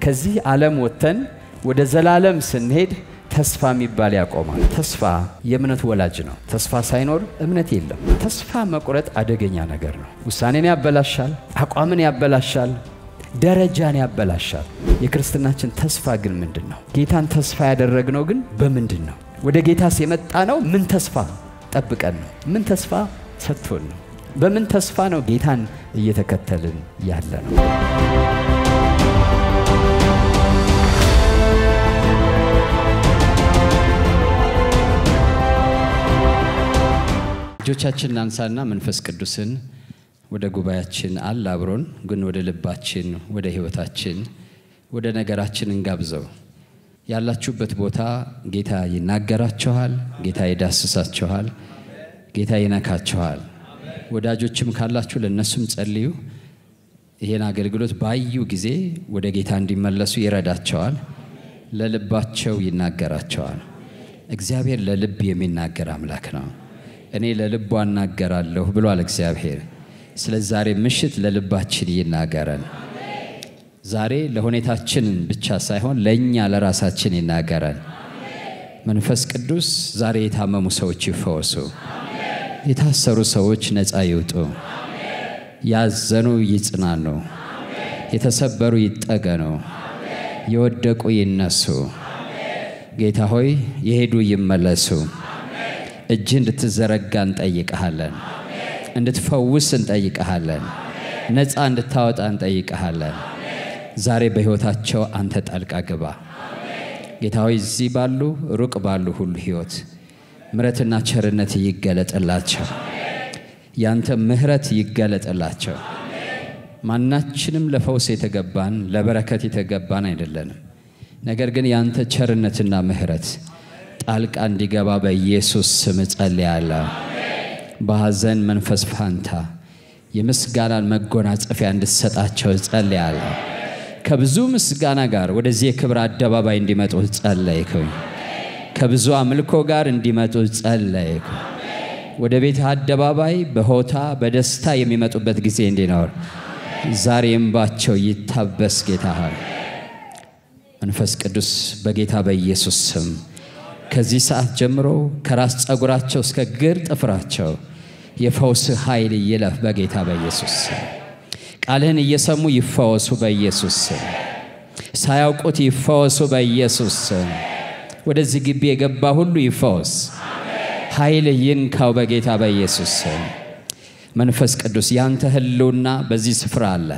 ከዚህ ዓለም ወጥተን ወደ ዘላለም ስንሄድ ተስፋ የሚባል ያቆማል። ተስፋ የእምነት ወላጅ ነው። ተስፋ ሳይኖር እምነት የለም። ተስፋ መቁረጥ አደገኛ ነገር ነው። ውሳኔን ያበላሻል፣ አቋምን ያበላሻል፣ ደረጃን ያበላሻል። የክርስትናችን ተስፋ ግን ምንድን ነው? ጌታን ተስፋ ያደረግነው ግን በምንድን ነው? ወደ ጌታስ የመጣ ነው ምን ተስፋ ጠብቀን ነው? ምን ተስፋ ሰጥቶን ነው? በምን ተስፋ ነው ጌታን እየተከተልን ያለ ነው? እጆቻችን እናንሳና መንፈስ ቅዱስን ወደ ጉባኤያችን አለ አብሮን ግን ወደ ልባችን፣ ወደ ሕይወታችን፣ ወደ ነገራችን እንጋብዘው። ያላችሁበት ቦታ ጌታ ይናገራችኋል፣ ጌታ ይዳስሳችኋል፣ ጌታ ይነካችኋል። ወዳጆችም ካላችሁ ለእነሱም ጸልዩ። ይህን አገልግሎት ባዩ ጊዜ ወደ ጌታ እንዲመለሱ ይረዳቸዋል፣ ለልባቸው ይናገራቸዋል። እግዚአብሔር ለልብ የሚናገር አምላክ ነው። እኔ ለልቡ አናገራለሁ ብሏል እግዚአብሔር። ስለዚህ ዛሬ ምሽት ለልባችን ይናገረን። ዛሬ ለሁኔታችን ብቻ ሳይሆን ለእኛ ለራሳችን ይናገረን። መንፈስ ቅዱስ ዛሬ የታመሙ ሰዎች ይፈወሱ፣ የታሰሩ ሰዎች ነፃ ይውጡ፣ ያዘኑ ይጽናኑ፣ የተሰበሩ ይጠገኑ፣ የወደቁ ይነሱ። ጌታ ሆይ የሄዱ ይመለሱ። እጅ እንድትዘረጋ እንጠይቀሃለን። እንድትፈውስ እንጠይቀሃለን። ነፃ እንድታወጣ እንጠይቀሃለን። ዛሬ በሕይወታቸው አንተ ጣልቃ ግባ። ጌታ ሆይ እዚህ ባሉ ሩቅ ባሉ ሁሉ ሕይወት ምሕረትና ቸርነት ይገለጥላቸው። ያንተ ምሕረት ይገለጥላቸው። ማናችንም ለፈውስ የተገባን ለበረከት የተገባን አይደለንም። ነገር ግን ያንተ ቸርነትና ምሕረት ጣልቃ እንዲገባ በኢየሱስ ስም እጸልያለሁ። በሐዘን መንፈስ ፋንታ የምስጋናን መጎናጸፊያ እንድትሰጣቸው እጸልያለሁ። ከብዙ ምስጋና ጋር ወደዚህ የክብር አደባባይ እንዲመጡ ጸለይኩኝ። ከብዙ አምልኮ ጋር እንዲመጡ ጸለይኩ። ወደ ቤት አደባባይ በሆታ በደስታ የሚመጡበት ጊዜ እንዲኖር ዛሬ እንባቸው ይታበስ። ጌታ ሆይ መንፈስ ቅዱስ በጌታ በኢየሱስ ስም ከዚህ ሰዓት ጀምሮ ከራስ ፀጉራቸው እስከ ግር ጥፍራቸው የፈውስ ኃይል ይለፍ በጌታ በኢየሱስ ስም። ቃልህን እየሰሙ ይፈወሱ በኢየሱስ ስም። ሳያውቁት ይፈወሱ በኢየሱስ ስም። ወደዚህ ግቢ የገባ ሁሉ ይፈወስ። ኃይል ይንካው በጌታ በኢየሱስ ስም። መንፈስ ቅዱስ ያንተ ህልውና በዚህ ስፍራ አለ።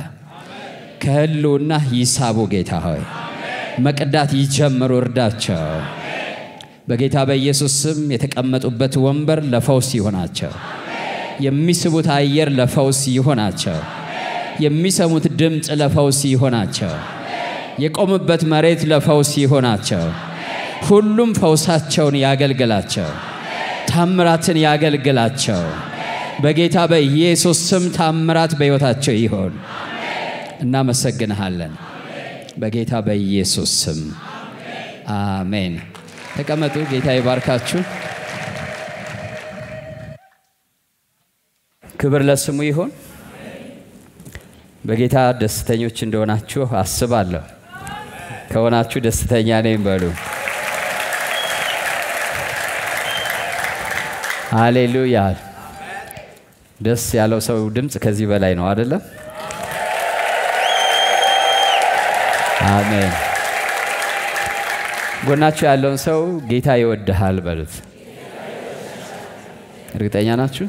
ከህልውና ይሳቡ ጌታ ሆይ መቅዳት ይጀምሩ፣ እርዳቸው በጌታ በኢየሱስ ስም የተቀመጡበት ወንበር ለፈውስ ይሆናቸው። የሚስቡት አየር ለፈውስ ይሆናቸው። የሚሰሙት ድምፅ ለፈውስ ይሆናቸው። የቆሙበት መሬት ለፈውስ ይሆናቸው። ሁሉም ፈውሳቸውን ያገልግላቸው። ታምራትን ያገልግላቸው። በጌታ በኢየሱስ ስም ታምራት በሕይወታቸው ይሆን። እናመሰግንሃለን። በጌታ በኢየሱስ ስም አሜን። ተቀመጡ። ጌታ ይባርካችሁ። ክብር ለስሙ ይሁን። በጌታ ደስተኞች እንደሆናችሁ አስባለሁ። ከሆናችሁ ደስተኛ ነኝ በሉ። ሃሌሉያ። ደስ ያለው ሰው ድምፅ ከዚህ በላይ ነው አይደለም? አሜን። ጎናችሁ ያለውን ሰው ጌታ ይወድሃል በሉት። እርግጠኛ ናችሁ?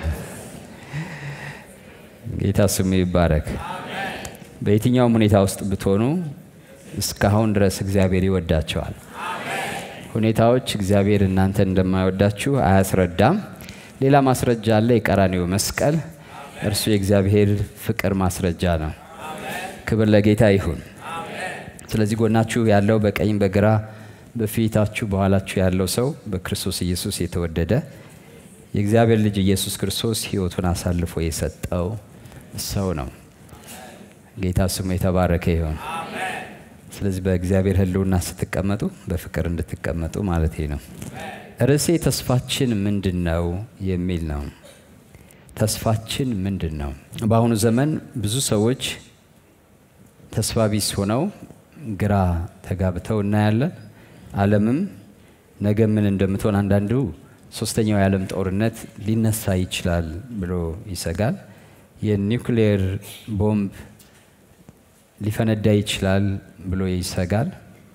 ጌታ ስሙ ይባረክ። በየትኛውም ሁኔታ ውስጥ ብትሆኑ እስካሁን ድረስ እግዚአብሔር ይወዳቸዋል። ሁኔታዎች እግዚአብሔር እናንተ እንደማይወዳችሁ አያስረዳም። ሌላ ማስረጃ አለ፣ የቀራኒው መስቀል። እርሱ የእግዚአብሔር ፍቅር ማስረጃ ነው። ክብር ለጌታ ይሁን። ስለዚህ ጎናችሁ ያለው በቀኝ በግራ በፊታችሁ በኋላችሁ ያለው ሰው በክርስቶስ ኢየሱስ የተወደደ የእግዚአብሔር ልጅ ኢየሱስ ክርስቶስ ሕይወቱን አሳልፎ የሰጠው ሰው ነው። ጌታ ስሙ የተባረከ ይሁን። ስለዚህ በእግዚአብሔር ሕልውና ስትቀመጡ በፍቅር እንድትቀመጡ ማለት ነው። ርዕሴ ተስፋችን ምንድን ነው የሚል ነው። ተስፋችን ምንድን ነው? በአሁኑ ዘመን ብዙ ሰዎች ተስፋ ቢስ ሆነው ግራ ተጋብተው እናያለን። ዓለምም ነገ ምን እንደምትሆን አንዳንዱ ሶስተኛው የዓለም ጦርነት ሊነሳ ይችላል ብሎ ይሰጋል። የኒውክሌር ቦምብ ሊፈነዳ ይችላል ብሎ ይሰጋል።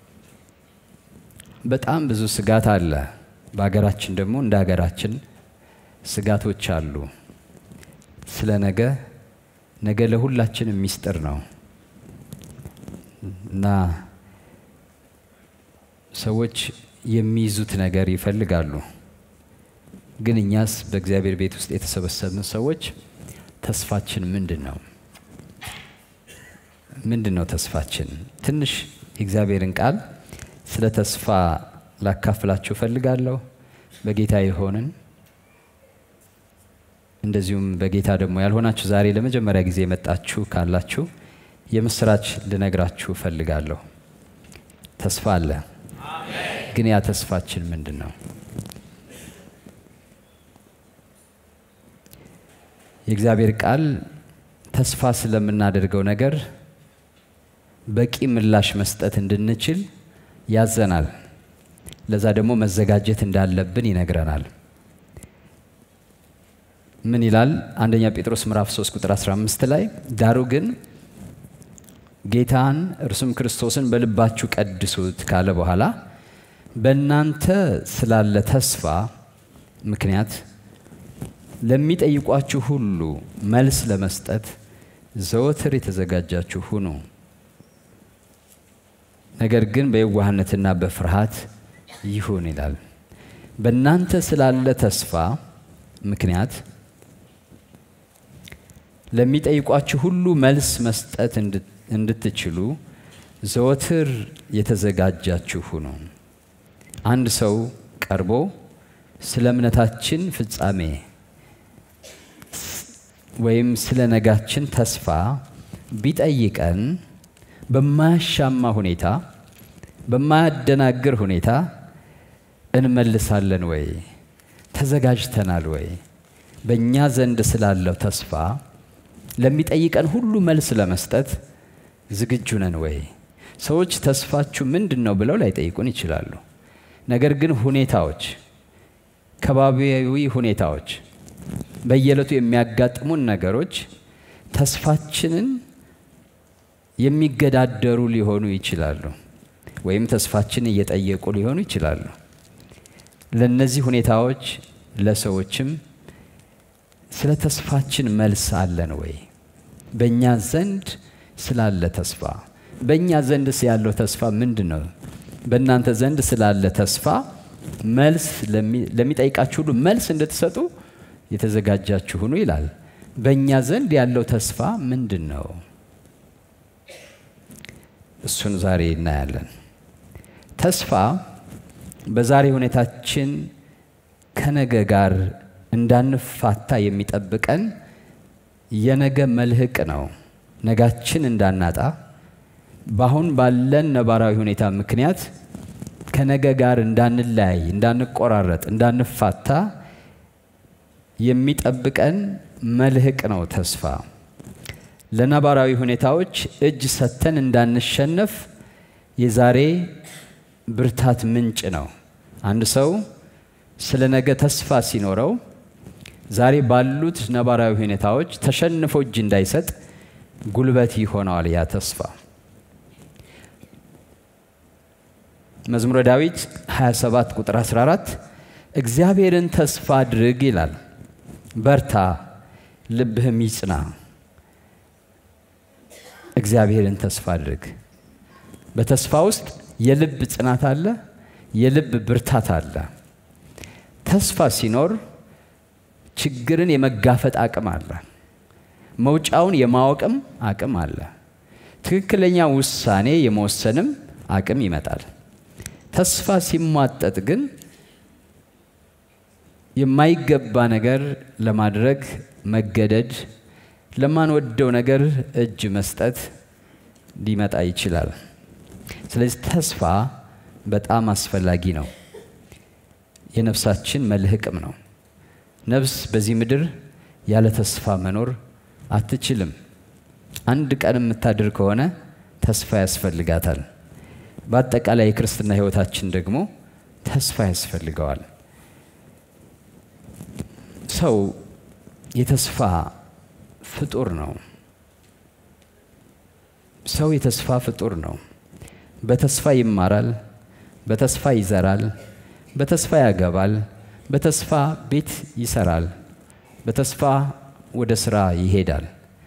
በጣም ብዙ ስጋት አለ። በሀገራችን ደግሞ እንደ ሀገራችን ስጋቶች አሉ። ስለ ነገ ነገ ለሁላችንም ሚስጥር ነው እና ሰዎች የሚይዙት ነገር ይፈልጋሉ። ግን እኛስ በእግዚአብሔር ቤት ውስጥ የተሰበሰብን ሰዎች ተስፋችን ምንድን ነው? ምንድን ነው ተስፋችን? ትንሽ የእግዚአብሔርን ቃል ስለ ተስፋ ላካፍላችሁ እፈልጋለሁ። በጌታ የሆንን እንደዚሁም በጌታ ደግሞ ያልሆናችሁ ዛሬ ለመጀመሪያ ጊዜ የመጣችሁ ካላችሁ የምስራች ልነግራችሁ እፈልጋለሁ። ተስፋ አለ። ግን ያ ተስፋችን ምንድን ነው? የእግዚአብሔር ቃል ተስፋ ስለምናደርገው ነገር በቂ ምላሽ መስጠት እንድንችል ያዘናል። ለዛ ደግሞ መዘጋጀት እንዳለብን ይነግረናል። ምን ይላል? አንደኛ ጴጥሮስ ምዕራፍ 3 ቁጥር 15 ላይ ዳሩ ግን ጌታን እርሱም ክርስቶስን በልባችሁ ቀድሱት ካለ በኋላ በእናንተ ስላለ ተስፋ ምክንያት ለሚጠይቋችሁ ሁሉ መልስ ለመስጠት ዘወትር የተዘጋጃችሁ ሁኑ። ነገር ግን በየዋህነትና በፍርሃት ይሁን ይላል። በእናንተ ስላለ ተስፋ ምክንያት ለሚጠይቋችሁ ሁሉ መልስ መስጠት እንድትችሉ ዘወትር የተዘጋጃችሁ ሁኑ። አንድ ሰው ቀርቦ ስለ እምነታችን ፍጻሜ ወይም ስለ ነጋችን ተስፋ ቢጠይቀን በማያሻማ ሁኔታ በማያደናግር ሁኔታ እንመልሳለን ወይ? ተዘጋጅተናል ወይ? በእኛ ዘንድ ስላለው ተስፋ ለሚጠይቀን ሁሉ መልስ ለመስጠት ዝግጁ ነን ወይ? ሰዎች ተስፋችሁ ምንድን ነው ብለው ላይጠይቁን ይችላሉ። ነገር ግን ሁኔታዎች፣ ከባቢያዊ ሁኔታዎች፣ በየዕለቱ የሚያጋጥሙን ነገሮች ተስፋችንን የሚገዳደሩ ሊሆኑ ይችላሉ፣ ወይም ተስፋችን እየጠየቁ ሊሆኑ ይችላሉ። ለእነዚህ ሁኔታዎች ለሰዎችም ስለ ተስፋችን መልስ አለን ወይ? በእኛ ዘንድ ስላለ ተስፋ በእኛ ዘንድስ ያለው ተስፋ ምንድን ነው? በእናንተ ዘንድ ስላለ ተስፋ መልስ ለሚጠይቃችሁ ሁሉ መልስ እንድትሰጡ የተዘጋጃችሁ ሁኑ ይላል። በእኛ ዘንድ ያለው ተስፋ ምንድን ነው? እሱን ዛሬ እናያለን። ተስፋ በዛሬ ሁኔታችን ከነገ ጋር እንዳንፋታ የሚጠብቀን የነገ መልህቅ ነው። ነጋችን እንዳናጣ በአሁን ባለን ነባራዊ ሁኔታ ምክንያት ከነገ ጋር እንዳንለያይ፣ እንዳንቆራረጥ፣ እንዳንፋታ የሚጠብቀን መልህቅ ነው ተስፋ። ለነባራዊ ሁኔታዎች እጅ ሰጥተን እንዳንሸነፍ የዛሬ ብርታት ምንጭ ነው። አንድ ሰው ስለ ነገ ተስፋ ሲኖረው ዛሬ ባሉት ነባራዊ ሁኔታዎች ተሸንፎ እጅ እንዳይሰጥ ጉልበት ይሆነዋል ያ ተስፋ። መዝሙረ ዳዊት 27 ቁጥር 14 እግዚአብሔርን ተስፋ አድርግ ይላል። በርታ፣ ልብህም ይጽና። እግዚአብሔርን ተስፋ አድርግ። በተስፋ ውስጥ የልብ ጽናት አለ፣ የልብ ብርታት አለ። ተስፋ ሲኖር ችግርን የመጋፈጥ አቅም አለ። መውጫውን የማወቅም አቅም አለ። ትክክለኛ ውሳኔ የመወሰንም አቅም ይመጣል። ተስፋ ሲሟጠጥ ግን የማይገባ ነገር ለማድረግ መገደድ፣ ለማንወደው ነገር እጅ መስጠት ሊመጣ ይችላል። ስለዚህ ተስፋ በጣም አስፈላጊ ነው። የነፍሳችን መልህቅም ነው። ነፍስ በዚህ ምድር ያለ ተስፋ መኖር አትችልም። አንድ ቀን የምታድር ከሆነ ተስፋ ያስፈልጋታል። በአጠቃላይ የክርስትና ሕይወታችን ደግሞ ተስፋ ያስፈልገዋል። ሰው የተስፋ ፍጡር ነው። ሰው የተስፋ ፍጡር ነው። በተስፋ ይማራል፣ በተስፋ ይዘራል፣ በተስፋ ያገባል፣ በተስፋ ቤት ይሰራል፣ በተስፋ ወደ ስራ ይሄዳል።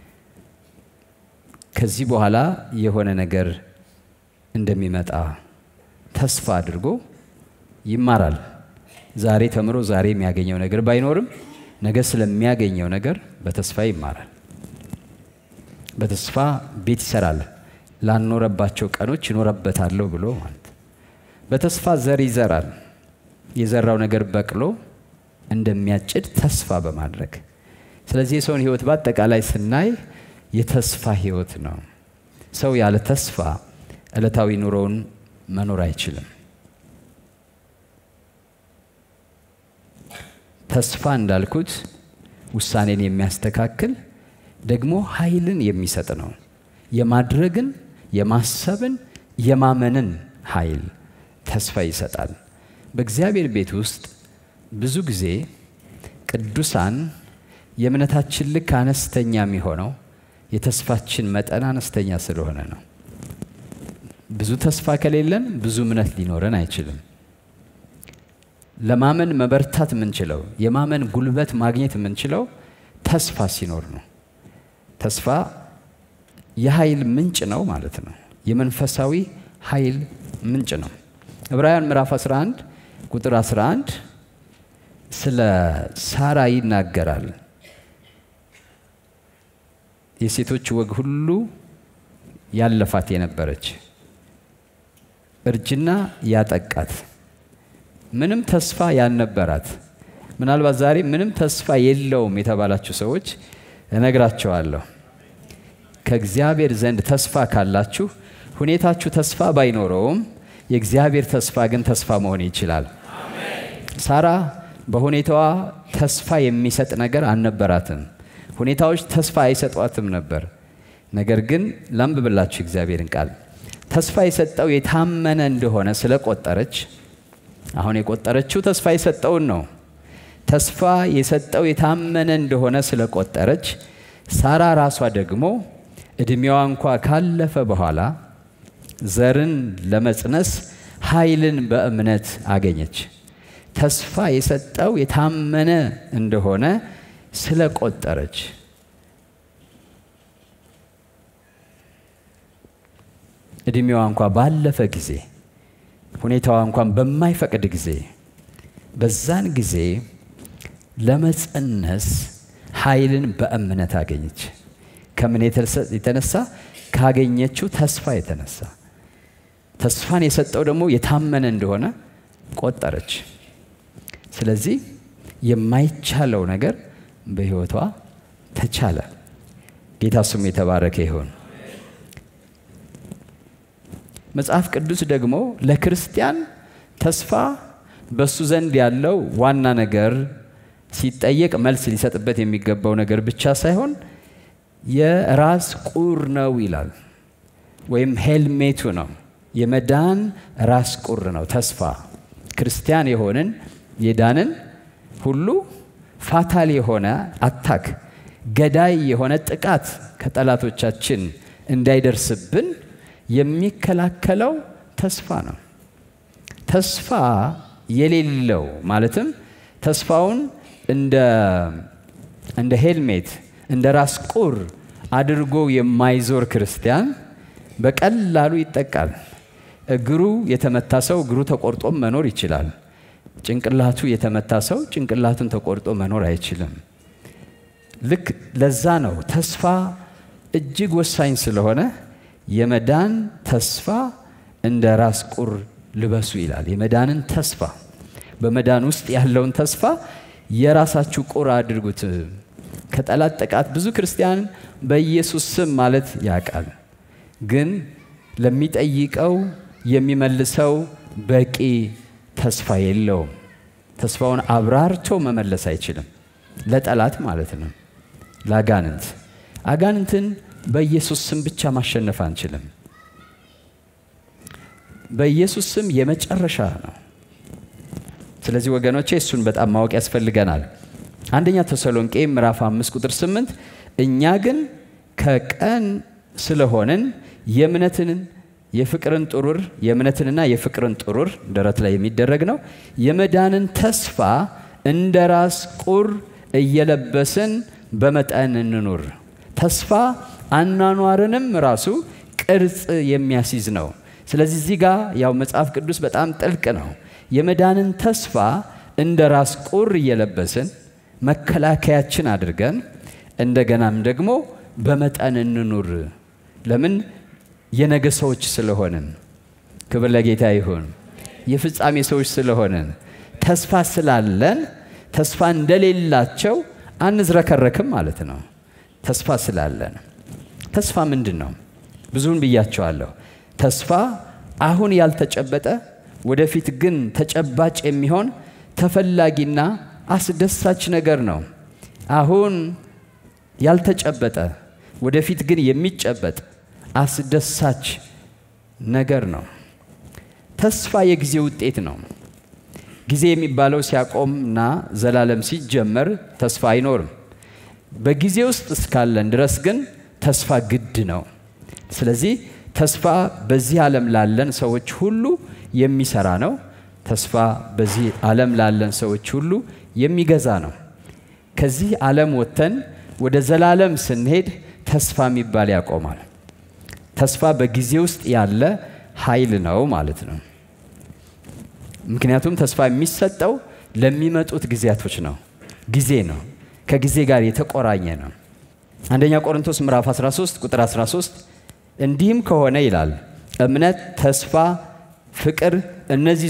ከዚህ በኋላ የሆነ ነገር እንደሚመጣ ተስፋ አድርጎ ይማራል። ዛሬ ተምሮ ዛሬ የሚያገኘው ነገር ባይኖርም ነገ ስለሚያገኘው ነገር በተስፋ ይማራል። በተስፋ ቤት ይሰራል። ላልኖረባቸው ቀኖች ይኖረበታለሁ ብሎ ማለት በተስፋ ዘር ይዘራል። የዘራው ነገር በቅሎ እንደሚያጭድ ተስፋ በማድረግ ስለዚህ የሰውን ሕይወት በአጠቃላይ ስናይ የተስፋ ሕይወት ነው። ሰው ያለ ተስፋ ዕለታዊ ኑሮውን መኖር አይችልም። ተስፋ እንዳልኩት ውሳኔን የሚያስተካክል ደግሞ ኃይልን የሚሰጥ ነው። የማድረግን፣ የማሰብን፣ የማመንን ኃይል ተስፋ ይሰጣል። በእግዚአብሔር ቤት ውስጥ ብዙ ጊዜ ቅዱሳን የእምነታችን ልክ አነስተኛ የሚሆነው የተስፋችን መጠን አነስተኛ ስለሆነ ነው። ብዙ ተስፋ ከሌለን ብዙ እምነት ሊኖረን አይችልም። ለማመን መበርታት የምንችለው የማመን ጉልበት ማግኘት የምንችለው ተስፋ ሲኖር ነው። ተስፋ የኃይል ምንጭ ነው ማለት ነው። የመንፈሳዊ ኃይል ምንጭ ነው። ዕብራውያን ምዕራፍ 11 ቁጥር 11 ስለ ሳራ ይናገራል። የሴቶች ወግ ሁሉ ያለፋት የነበረች እርጅና ያጠቃት ምንም ተስፋ ያልነበራት ምናልባት ዛሬ ምንም ተስፋ የለውም የተባላችሁ ሰዎች እነግራቸዋለሁ። ከእግዚአብሔር ዘንድ ተስፋ ካላችሁ ሁኔታችሁ ተስፋ ባይኖረውም የእግዚአብሔር ተስፋ ግን ተስፋ መሆን ይችላል። ሳራ በሁኔታዋ ተስፋ የሚሰጥ ነገር አልነበራትም። ሁኔታዎች ተስፋ አይሰጧትም ነበር። ነገር ግን ላንብብላችሁ እግዚአብሔርን ቃል ተስፋ የሰጠው የታመነ እንደሆነ ስለቆጠረች አሁን የቆጠረችው ተስፋ የሰጠውን ነው። ተስፋ የሰጠው የታመነ እንደሆነ ስለቆጠረች ሳራ ራሷ ደግሞ ዕድሜዋ እንኳ ካለፈ በኋላ ዘርን ለመጽነስ ኃይልን በእምነት አገኘች። ተስፋ የሰጠው የታመነ እንደሆነ ስለቆጠረች ዕድሜዋ እንኳ ባለፈ ጊዜ ሁኔታዋ እንኳን በማይፈቅድ ጊዜ በዛን ጊዜ ለመጸነስ ኃይልን በእምነት አገኘች። ከምን የተነሳ? ካገኘችው ተስፋ የተነሳ ተስፋን የሰጠው ደግሞ የታመነ እንደሆነ ቆጠረች። ስለዚህ የማይቻለው ነገር በሕይወቷ ተቻለ። ጌታ ስሙ የተባረከ ይሁን። መጽሐፍ ቅዱስ ደግሞ ለክርስቲያን ተስፋ በሱ ዘንድ ያለው ዋና ነገር ሲጠየቅ መልስ ሊሰጥበት የሚገባው ነገር ብቻ ሳይሆን የራስ ቁር ነው ይላል፣ ወይም ሄልሜቱ ነው። የመዳን ራስ ቁር ነው ተስፋ። ክርስቲያን የሆንን የዳንን ሁሉ ፋታል የሆነ አታክ፣ ገዳይ የሆነ ጥቃት ከጠላቶቻችን እንዳይደርስብን የሚከላከለው ተስፋ ነው። ተስፋ የሌለው ማለትም ተስፋውን እንደ ሄልሜት እንደ ራስ ቁር አድርጎ የማይዞር ክርስቲያን በቀላሉ ይጠቃል። እግሩ የተመታ ሰው እግሩ ተቆርጦም መኖር ይችላል። ጭንቅላቱ የተመታ ሰው ጭንቅላቱን ተቆርጦ መኖር አይችልም። ልክ ለዛ ነው ተስፋ እጅግ ወሳኝ ስለሆነ የመዳን ተስፋ እንደ ራስ ቁር ልበሱ ይላል። የመዳንን ተስፋ በመዳን ውስጥ ያለውን ተስፋ የራሳችሁ ቁር አድርጉት። ከጠላት ጥቃት ብዙ ክርስቲያን በኢየሱስ ስም ማለት ያውቃል፣ ግን ለሚጠይቀው የሚመልሰው በቂ ተስፋ የለውም። ተስፋውን አብራርቶ መመለስ አይችልም። ለጠላት ማለት ነው፣ ለአጋንንት አጋንንትን በኢየሱስ ስም ብቻ ማሸነፍ አንችልም። በኢየሱስ ስም የመጨረሻ ነው። ስለዚህ ወገኖቼ እሱን በጣም ማወቅ ያስፈልገናል። አንደኛ ተሰሎንቄ ምዕራፍ 5 ቁጥር 8 እኛ ግን ከቀን ስለሆንን የእምነትን የፍቅርን ጥሩር የእምነትንና የፍቅርን ጥሩር ደረት ላይ የሚደረግ ነው የመዳንን ተስፋ እንደ ራስ ቁር እየለበስን በመጠን እንኑር። ተስፋ አኗኗርንም ራሱ ቅርጽ የሚያስይዝ ነው። ስለዚህ እዚህ ጋር ያው መጽሐፍ ቅዱስ በጣም ጥልቅ ነው። የመዳንን ተስፋ እንደ ራስ ቁር እየለበስን መከላከያችን አድርገን እንደገናም ደግሞ በመጠን እንኑር። ለምን? የነገ ሰዎች ስለሆንን። ክብር ለጌታ ይሁን። የፍጻሜ ሰዎች ስለሆንን ተስፋ ስላለን ተስፋ እንደሌላቸው አንዝረከረክም ማለት ነው። ተስፋ ስላለን ተስፋ ምንድን ነው? ብዙውን ብያቸዋለሁ። ተስፋ አሁን ያልተጨበጠ ወደፊት ግን ተጨባጭ የሚሆን ተፈላጊና አስደሳች ነገር ነው። አሁን ያልተጨበጠ ወደፊት ግን የሚጨበጥ አስደሳች ነገር ነው። ተስፋ የጊዜ ውጤት ነው። ጊዜ የሚባለው ሲያቆምና ዘላለም ሲጀመር ተስፋ አይኖርም። በጊዜ ውስጥ እስካለን ድረስ ግን ተስፋ ግድ ነው። ስለዚህ ተስፋ በዚህ ዓለም ላለን ሰዎች ሁሉ የሚሰራ ነው። ተስፋ በዚህ ዓለም ላለን ሰዎች ሁሉ የሚገዛ ነው። ከዚህ ዓለም ወጥተን ወደ ዘላለም ስንሄድ ተስፋ የሚባል ያቆማል። ተስፋ በጊዜ ውስጥ ያለ ኃይል ነው ማለት ነው። ምክንያቱም ተስፋ የሚሰጠው ለሚመጡት ጊዜያቶች ነው። ጊዜ ነው፣ ከጊዜ ጋር የተቆራኘ ነው። አንደኛ ቆሮንቶስ ምዕራፍ 13 ቁጥር 13 እንዲህም ከሆነ ይላል እምነት፣ ተስፋ፣ ፍቅር እነዚህ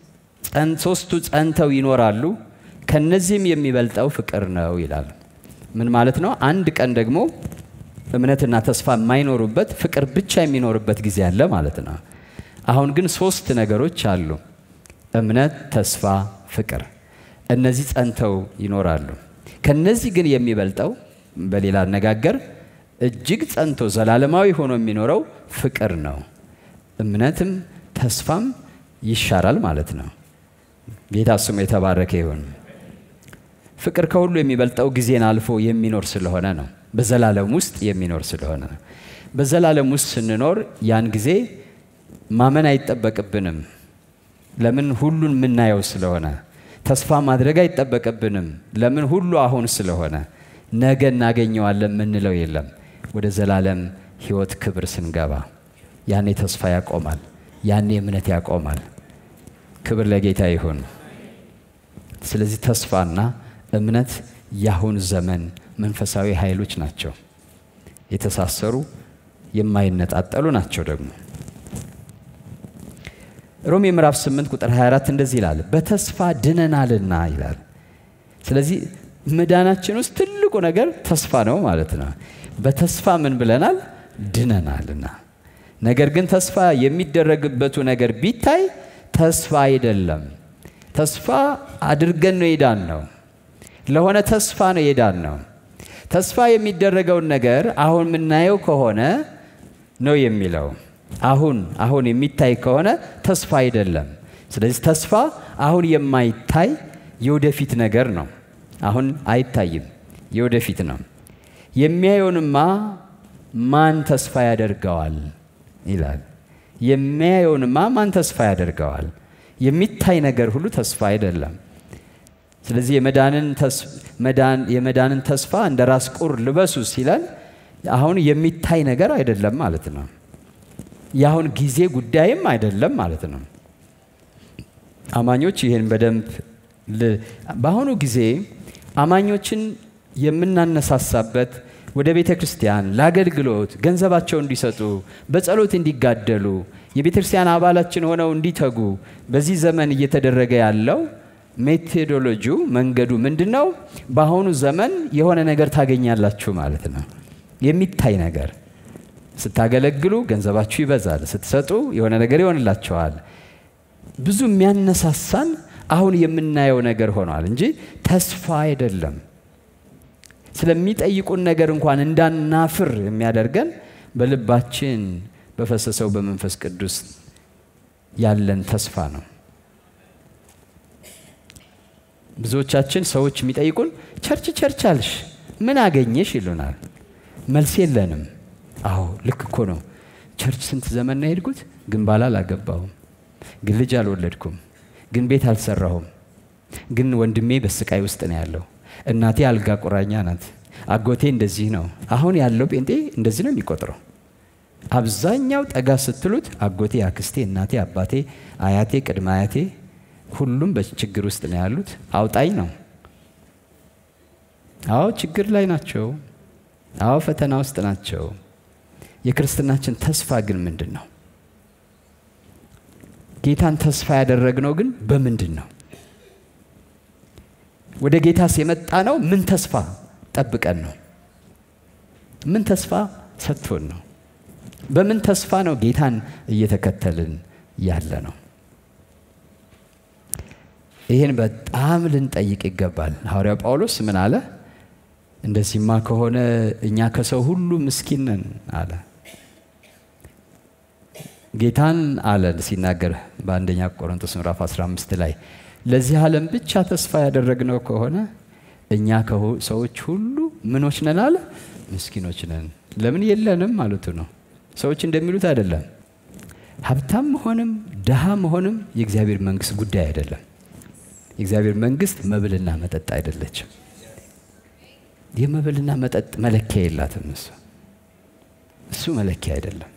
ሶስቱ ጸንተው ይኖራሉ፣ ከነዚህም የሚበልጠው ፍቅር ነው ይላል። ምን ማለት ነው? አንድ ቀን ደግሞ እምነትና ተስፋ የማይኖሩበት ፍቅር ብቻ የሚኖርበት ጊዜ አለ ማለት ነው። አሁን ግን ሶስት ነገሮች አሉ፣ እምነት፣ ተስፋ፣ ፍቅር። እነዚህ ጸንተው ይኖራሉ። ከነዚህ ግን የሚበልጠው በሌላ አነጋገር እጅግ ጸንቶ ዘላለማዊ ሆኖ የሚኖረው ፍቅር ነው። እምነትም ተስፋም ይሻራል ማለት ነው። ጌታ ስሙ የተባረከ ይሁን። ፍቅር ከሁሉ የሚበልጠው ጊዜን አልፎ የሚኖር ስለሆነ ነው። በዘላለም ውስጥ የሚኖር ስለሆነ ነው። በዘላለም ውስጥ ስንኖር ያን ጊዜ ማመን አይጠበቅብንም። ለምን? ሁሉን የምናየው ስለሆነ። ተስፋ ማድረግ አይጠበቅብንም። ለምን? ሁሉ አሁን ስለሆነ። ነገ እናገኘዋለን የምንለው የለም። ወደ ዘላለም ሕይወት ክብር ስንገባ ያኔ ተስፋ ያቆማል። ያኔ እምነት ያቆማል። ክብር ለጌታ ይሁን። ስለዚህ ተስፋና እምነት የአሁን ዘመን መንፈሳዊ ኃይሎች ናቸው። የተሳሰሩ የማይነጣጠሉ ናቸው። ደግሞ ሮሜ ምዕራፍ 8 ቁጥር 24 እንደዚህ ይላል፣ በተስፋ ድነናልና ይላል። ስለዚህ መዳናችን ውስጥ ትልቁ ነገር ተስፋ ነው ማለት ነው። በተስፋ ምን ብለናል? ድነናልና። ነገር ግን ተስፋ የሚደረግበቱ ነገር ቢታይ ተስፋ አይደለም። ተስፋ አድርገን ነው የዳን ነው። ለሆነ ተስፋ ነው የዳን ነው። ተስፋ የሚደረገውን ነገር አሁን የምናየው ከሆነ ነው የሚለው። አሁን አሁን የሚታይ ከሆነ ተስፋ አይደለም። ስለዚህ ተስፋ አሁን የማይታይ የወደፊት ነገር ነው። አሁን አይታይም፣ የወደፊት ነው። የሚያየውንማ ማን ተስፋ ያደርገዋል ይላል። የሚያየውንማ ማን ተስፋ ያደርገዋል? የሚታይ ነገር ሁሉ ተስፋ አይደለም። ስለዚህ የመዳንን ተስፋ እንደ ራስ ቁር ልበሱ ሲለን አሁን የሚታይ ነገር አይደለም ማለት ነው። የአሁን ጊዜ ጉዳይም አይደለም ማለት ነው። አማኞች ይህን በደንብ በአሁኑ ጊዜ አማኞችን የምናነሳሳበት ወደ ቤተ ክርስቲያን ለአገልግሎት ገንዘባቸው እንዲሰጡ በጸሎት እንዲጋደሉ የቤተ ክርስቲያን አባላችን ሆነው እንዲተጉ በዚህ ዘመን እየተደረገ ያለው ሜቶዶሎጂው መንገዱ ምንድን ነው? በአሁኑ ዘመን የሆነ ነገር ታገኛላችሁ ማለት ነው። የሚታይ ነገር ስታገለግሉ ገንዘባችሁ ይበዛል፣ ስትሰጡ የሆነ ነገር ይሆንላቸዋል። ብዙ የሚያነሳሳን አሁን የምናየው ነገር ሆኗል እንጂ ተስፋ አይደለም። ስለሚጠይቁን ነገር እንኳን እንዳናፍር የሚያደርገን በልባችን በፈሰሰው በመንፈስ ቅዱስ ያለን ተስፋ ነው። ብዙዎቻችን ሰዎች የሚጠይቁን ቸርች ቸርች አልሽ ምን አገኘሽ ይሉናል። መልስ የለንም። አዎ ልክ እኮ ነው። ቸርች ስንት ዘመን ነው የሄድኩት፣ ግን ባል አላገባሁም፣ ግን ልጅ አልወለድኩም፣ ግን ቤት አልሰራሁም፣ ግን ወንድሜ በስቃይ ውስጥ ነው ያለው፣ እናቴ አልጋ ቁራኛ ናት፣ አጎቴ እንደዚህ ነው። አሁን ያለው ጴንጤ እንደዚህ ነው የሚቆጥረው። አብዛኛው ጠጋ ስትሉት አጎቴ፣ አክስቴ፣ እናቴ፣ አባቴ፣ አያቴ፣ ቅድመ አያቴ ሁሉም በችግር ውስጥ ነው ያሉት። አውጣኝ ነው። አዎ ችግር ላይ ናቸው። አዎ ፈተና ውስጥ ናቸው። የክርስትናችን ተስፋ ግን ምንድን ነው? ጌታን ተስፋ ያደረግነው ግን በምንድን ነው? ወደ ጌታስ የመጣ ነው ምን ተስፋ ጠብቀን ነው? ምን ተስፋ ሰጥቶን ነው? በምን ተስፋ ነው ጌታን እየተከተልን ያለ ነው? ይህን በጣም ልንጠይቅ ይገባል። ሐዋርያው ጳውሎስ ምን አለ? እንደዚህማ ከሆነ እኛ ከሰው ሁሉ ምስኪን ነን አለ። ጌታን አለ ሲናገር በአንደኛ ቆሮንቶስ ምዕራፍ 15 ላይ ለዚህ ዓለም ብቻ ተስፋ ያደረግነው ከሆነ እኛ ሰዎች ሁሉ ምኖች ነን አለ፣ ምስኪኖች ነን። ለምን የለንም ማለቱ ነው። ሰዎች እንደሚሉት አይደለም። ሀብታም መሆንም ድሃ መሆንም የእግዚአብሔር መንግስት ጉዳይ አይደለም። የእግዚአብሔር መንግስት መብልና መጠጥ አይደለችም። የመብልና መጠጥ መለኪያ የላትም። እሱ እሱ መለኪያ አይደለም።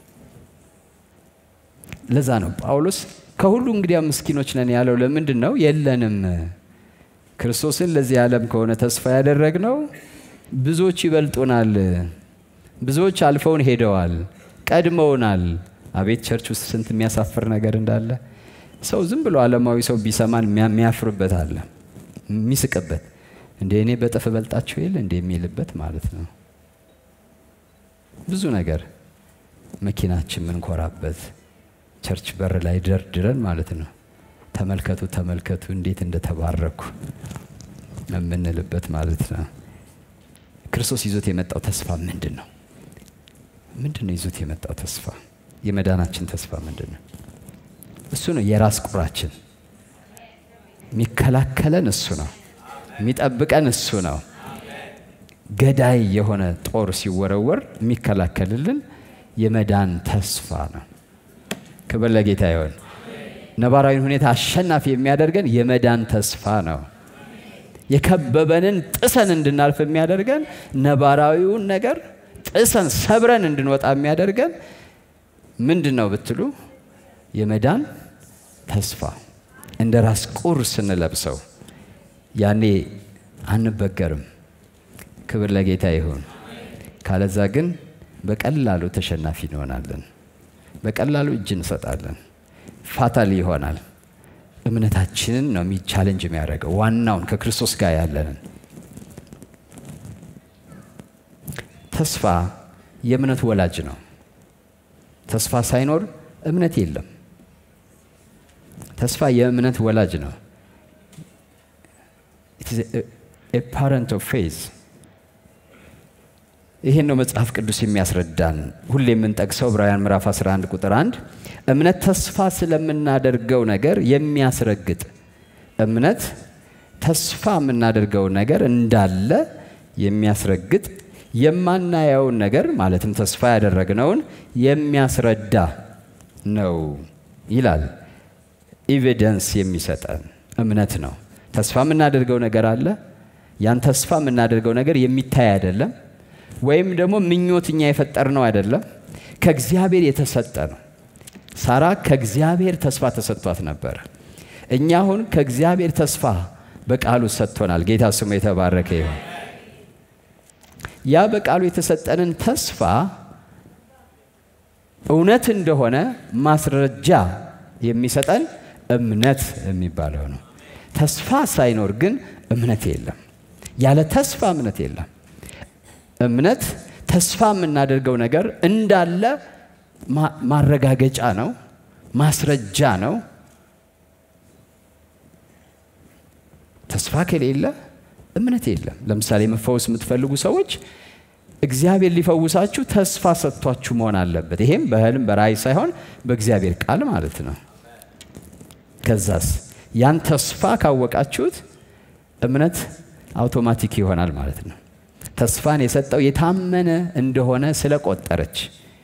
ለዛ ነው ጳውሎስ ከሁሉ እንግዲያ ምስኪኖች ነን ያለው። ለምንድን ነው? የለንም። ክርስቶስን ለዚህ ዓለም ከሆነ ተስፋ ያደረግነው ብዙዎች ይበልጡናል፣ ብዙዎች አልፈውን ሄደዋል፣ ቀድመውናል። አቤት ቸርች ውስጥ ስንት የሚያሳፍር ነገር እንዳለ ሰው ዝም ብሎ ዓለማዊ ሰው ቢሰማን የሚያፍርበት አለ፣ የሚስቅበት እንደ እኔ በጥፍ በልጣቸው የለ እንደ የሚልበት ማለት ነው። ብዙ ነገር መኪናችን ምንኮራበት ቸርች በር ላይ ደርድረን ማለት ነው። ተመልከቱ ተመልከቱ እንዴት እንደተባረኩ የምንልበት ማለት ነው። ክርስቶስ ይዞት የመጣው ተስፋ ምንድን ነው? ምንድን ነው ይዞት የመጣው ተስፋ? የመዳናችን ተስፋ ምንድን ነው? እሱ ነው የራስ ቁራችን። የሚከላከለን እሱ ነው። የሚጠብቀን እሱ ነው። ገዳይ የሆነ ጦር ሲወረወር የሚከላከልልን የመዳን ተስፋ ነው። ክብር ለጌታ ይሆን። ነባራዊን ሁኔታ አሸናፊ የሚያደርገን የመዳን ተስፋ ነው። የከበበንን ጥሰን እንድናልፍ የሚያደርገን ነባራዊውን ነገር ጥሰን ሰብረን እንድንወጣ የሚያደርገን ምንድን ነው ብትሉ የመዳን ተስፋ እንደ ራስ ቁር ስንለብሰው ያኔ አንበገርም። ክብር ለጌታ ይሁን። ካለዛ ግን በቀላሉ ተሸናፊ እንሆናለን። በቀላሉ እጅ እንሰጣለን። ፋታል ይሆናል። እምነታችንን ነው ቻሌንጅ የሚያደርገው ዋናውን ከክርስቶስ ጋር ያለንን ተስፋ የእምነት ወላጅ ነው። ተስፋ ሳይኖር እምነት የለም። ተስፋ የእምነት ወላጅ ነው። ፓረንት ኦፍ ፌዝ ይህን ነው መጽሐፍ ቅዱስ የሚያስረዳን። ሁሌ የምንጠቅሰው ዕብራውያን ምዕራፍ 11 ቁጥር 1 እምነት ተስፋ ስለምናደርገው ነገር የሚያስረግጥ እምነት ተስፋ የምናደርገው ነገር እንዳለ የሚያስረግጥ የማናየውን ነገር ማለትም ተስፋ ያደረግነውን የሚያስረዳ ነው ይላል። ኤቪደንስ የሚሰጠን እምነት ነው። ተስፋ የምናደርገው ነገር አለ። ያን ተስፋ የምናደርገው ነገር የሚታይ አይደለም፣ ወይም ደግሞ ምኞትኛ የፈጠርነው አይደለም። ከእግዚአብሔር የተሰጠ ነው። ሳራ ከእግዚአብሔር ተስፋ ተሰጥቷት ነበር። እኛ አሁን ከእግዚአብሔር ተስፋ በቃሉ ሰጥቶናል። ጌታ ስሙ የተባረከ ይሁን። ያ በቃሉ የተሰጠንን ተስፋ እውነት እንደሆነ ማስረጃ የሚሰጠን እምነት የሚባለው ነው። ተስፋ ሳይኖር ግን እምነት የለም። ያለ ተስፋ እምነት የለም። እምነት ተስፋ የምናደርገው ነገር እንዳለ ማረጋገጫ ነው፣ ማስረጃ ነው። ተስፋ ከሌለ እምነት የለም። ለምሳሌ መፈወስ የምትፈልጉ ሰዎች እግዚአብሔር ሊፈውሳችሁ ተስፋ ሰጥቷችሁ መሆን አለበት። ይሄም በህልም በራእይ ሳይሆን በእግዚአብሔር ቃል ማለት ነው። ከዛስ ያን ተስፋ ካወቃችሁት እምነት አውቶማቲክ ይሆናል ማለት ነው። ተስፋን የሰጠው የታመነ እንደሆነ ስለቆጠረች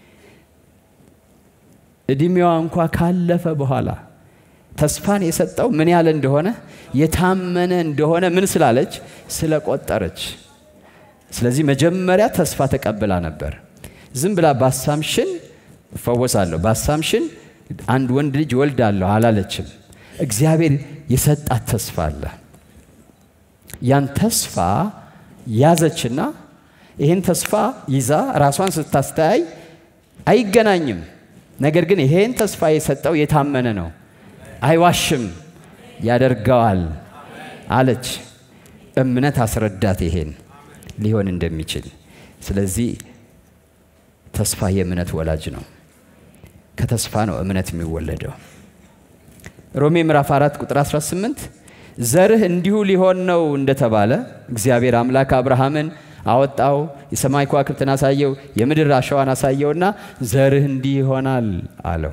እድሜዋ እንኳ ካለፈ በኋላ ተስፋን የሰጠው ምን ያለ እንደሆነ የታመነ እንደሆነ ምን ስላለች ስለቆጠረች። ስለዚህ መጀመሪያ ተስፋ ተቀብላ ነበር። ዝም ብላ ባሳምሽን እፈወሳለሁ፣ ባሳምሽን አንድ ወንድ ልጅ ወልዳለሁ አላለችም። እግዚአብሔር የሰጣት ተስፋ አለ። ያን ተስፋ ያዘችና ይህን ተስፋ ይዛ ራሷን ስታስተያይ አይገናኝም። ነገር ግን ይሄን ተስፋ የሰጠው የታመነ ነው፣ አይዋሽም፣ ያደርገዋል አለች። እምነት አስረዳት ይሄን ሊሆን እንደሚችል። ስለዚህ ተስፋ የእምነት ወላጅ ነው። ከተስፋ ነው እምነት የሚወለደው። ሮሜ ምዕራፍ 4 ቁጥር 18 ዘርህ እንዲሁ ሊሆን ነው እንደተባለ እግዚአብሔር አምላክ አብርሃምን አወጣው፣ የሰማይ ከዋክብትን አሳየው፣ የምድር አሸዋን አሳየውና ዘርህ እንዲህ ይሆናል አለው።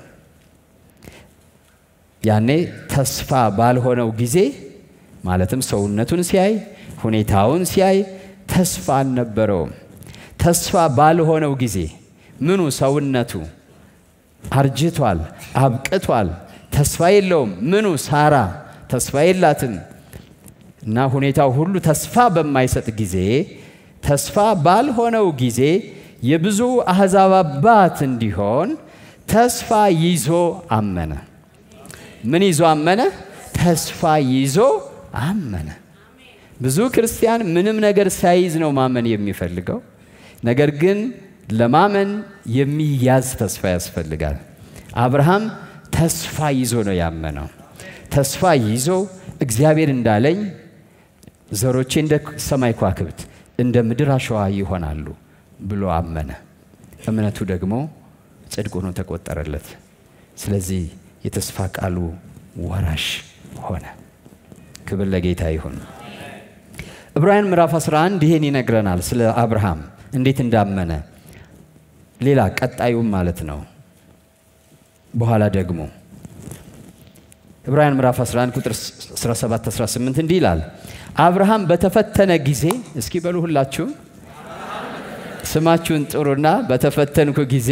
ያኔ ተስፋ ባልሆነው ጊዜ ማለትም ሰውነቱን ሲያይ ሁኔታውን ሲያይ ተስፋ አልነበረውም። ተስፋ ባልሆነው ጊዜ ምኑ ሰውነቱ አርጅቷል፣ አብቅቷል፣ ተስፋ የለውም። ምኑ ሳራ ተስፋ የላትም እና ሁኔታው ሁሉ ተስፋ በማይሰጥ ጊዜ ተስፋ ባልሆነው ጊዜ የብዙ አሕዛብ አባት እንዲሆን ተስፋ ይዞ አመነ። ምን ይዞ አመነ? ተስፋ ይዞ አመነ። ብዙ ክርስቲያን ምንም ነገር ሳይዝ ነው ማመን የሚፈልገው። ነገር ግን ለማመን የሚያዝ ተስፋ ያስፈልጋል። አብርሃም ተስፋ ይዞ ነው ያመነው። ተስፋ ይዞ እግዚአብሔር እንዳለኝ ዘሮቼ እንደ ሰማይ ከዋክብት እንደ ምድር አሸዋ ይሆናሉ ብሎ አመነ። እምነቱ ደግሞ ጽድቅ ሆኖ ተቆጠረለት። ስለዚህ የተስፋ ቃሉ ወራሽ ሆነ። ክብር ለጌታ ይሁን። ዕብራውያን ምዕራፍ 11 ይሄን ይነግረናል ስለ አብርሃም እንዴት እንዳመነ። ሌላ ቀጣዩም ማለት ነው። በኋላ ደግሞ ዕብራውያን ምዕራፍ 11 ቁጥር 17 18 እንዲህ ይላል አብርሃም በተፈተነ ጊዜ እስኪ በሉ ሁላችሁም ስማችሁን ጥሩና በተፈተንኩ ጊዜ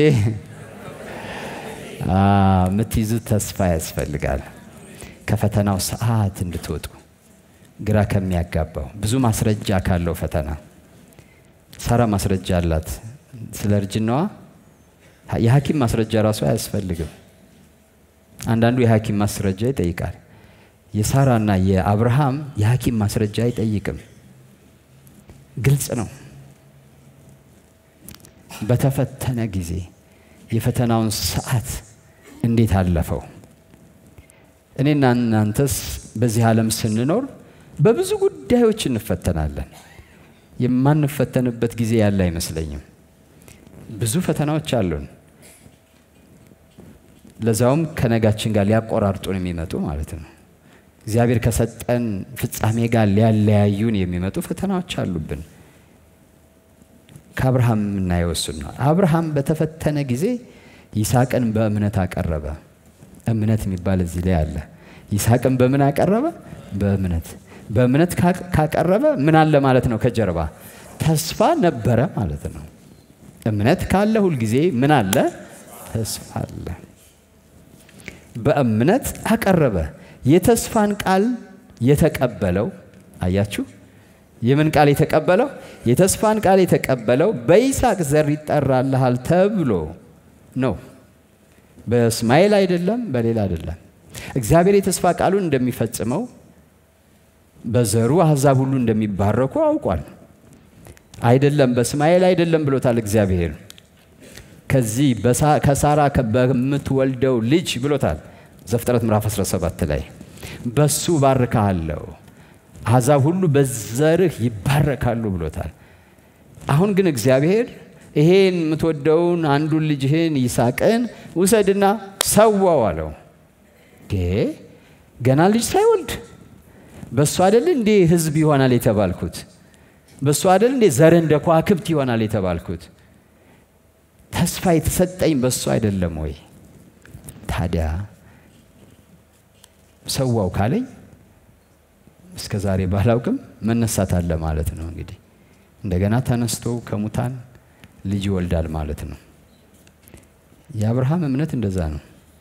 የምትይዙት ተስፋ ያስፈልጋል። ከፈተናው ሰዓት እንድትወጡ ግራ ከሚያጋባው ብዙ ማስረጃ ካለው ፈተና ሳራ ማስረጃ አላት። ስለ እርጅናዋ የሐኪም ማስረጃ ራሱ አያስፈልግም። አንዳንዱ የሐኪም ማስረጃ ይጠይቃል። የሳራና የአብርሃም የሐኪም ማስረጃ አይጠይቅም። ግልጽ ነው። በተፈተነ ጊዜ የፈተናውን ሰዓት እንዴት አለፈው? እኔና እናንተስ በዚህ ዓለም ስንኖር በብዙ ጉዳዮች እንፈተናለን። የማንፈተንበት ጊዜ ያለ አይመስለኝም። ብዙ ፈተናዎች አሉን። ለዛውም ከነጋችን ጋር ሊያቆራርጡን የሚመጡ ማለት ነው። እግዚአብሔር ከሰጠን ፍጻሜ ጋር ሊያለያዩን የሚመጡ ፈተናዎች አሉብን። ከአብርሃም የምናየው እሱን ነው። አብርሃም በተፈተነ ጊዜ ይስሐቅን በእምነት አቀረበ። እምነት የሚባል እዚህ ላይ አለ። ይስሐቅን በምን አቀረበ? በእምነት በእምነት ካቀረበ ምን አለ ማለት ነው? ከጀርባ ተስፋ ነበረ ማለት ነው። እምነት ካለ ሁልጊዜ ምን አለ? ተስፋ አለ። በእምነት አቀረበ። የተስፋን ቃል የተቀበለው አያችሁ፣ የምን ቃል የተቀበለው? የተስፋን ቃል የተቀበለው በይስሐቅ ዘር ይጠራልሃል ተብሎ ነው። በእስማኤል አይደለም፣ በሌላ አይደለም። እግዚአብሔር የተስፋ ቃሉን እንደሚፈጽመው በዘሩ አሕዛብ ሁሉ እንደሚባረኩ አውቋል። አይደለም በእስማኤል አይደለም ብሎታል እግዚአብሔር። ከዚህ ከሳራ በምትወልደው ልጅ ብሎታል ዘፍጥረት ምዕራፍ 17 ላይ በሱ ባርካለሁ፣ አሕዛብ ሁሉ በዘርህ ይባረካሉ ብሎታል። አሁን ግን እግዚአብሔር ይሄን የምትወደውን አንዱን ልጅህን ይስሐቅን ውሰድና ሰዋው አለው። ገና ልጅ ሳይወልድ በእሱ አደል እንዴ ሕዝብ ይሆናል የተባልኩት? በእሱ አደል እንዴ ዘርህ እንደ ከዋክብት ይሆናል የተባልኩት? ተስፋ የተሰጠኝ በእሱ አይደለም ወይ? ታዲያ ሰዋው ካለኝ እስከ ዛሬ ባላውቅም መነሳት አለ ማለት ነው። እንግዲህ እንደገና ተነስቶ ከሙታን ልጅ ይወልዳል ማለት ነው። የአብርሃም እምነት እንደዛ ነው።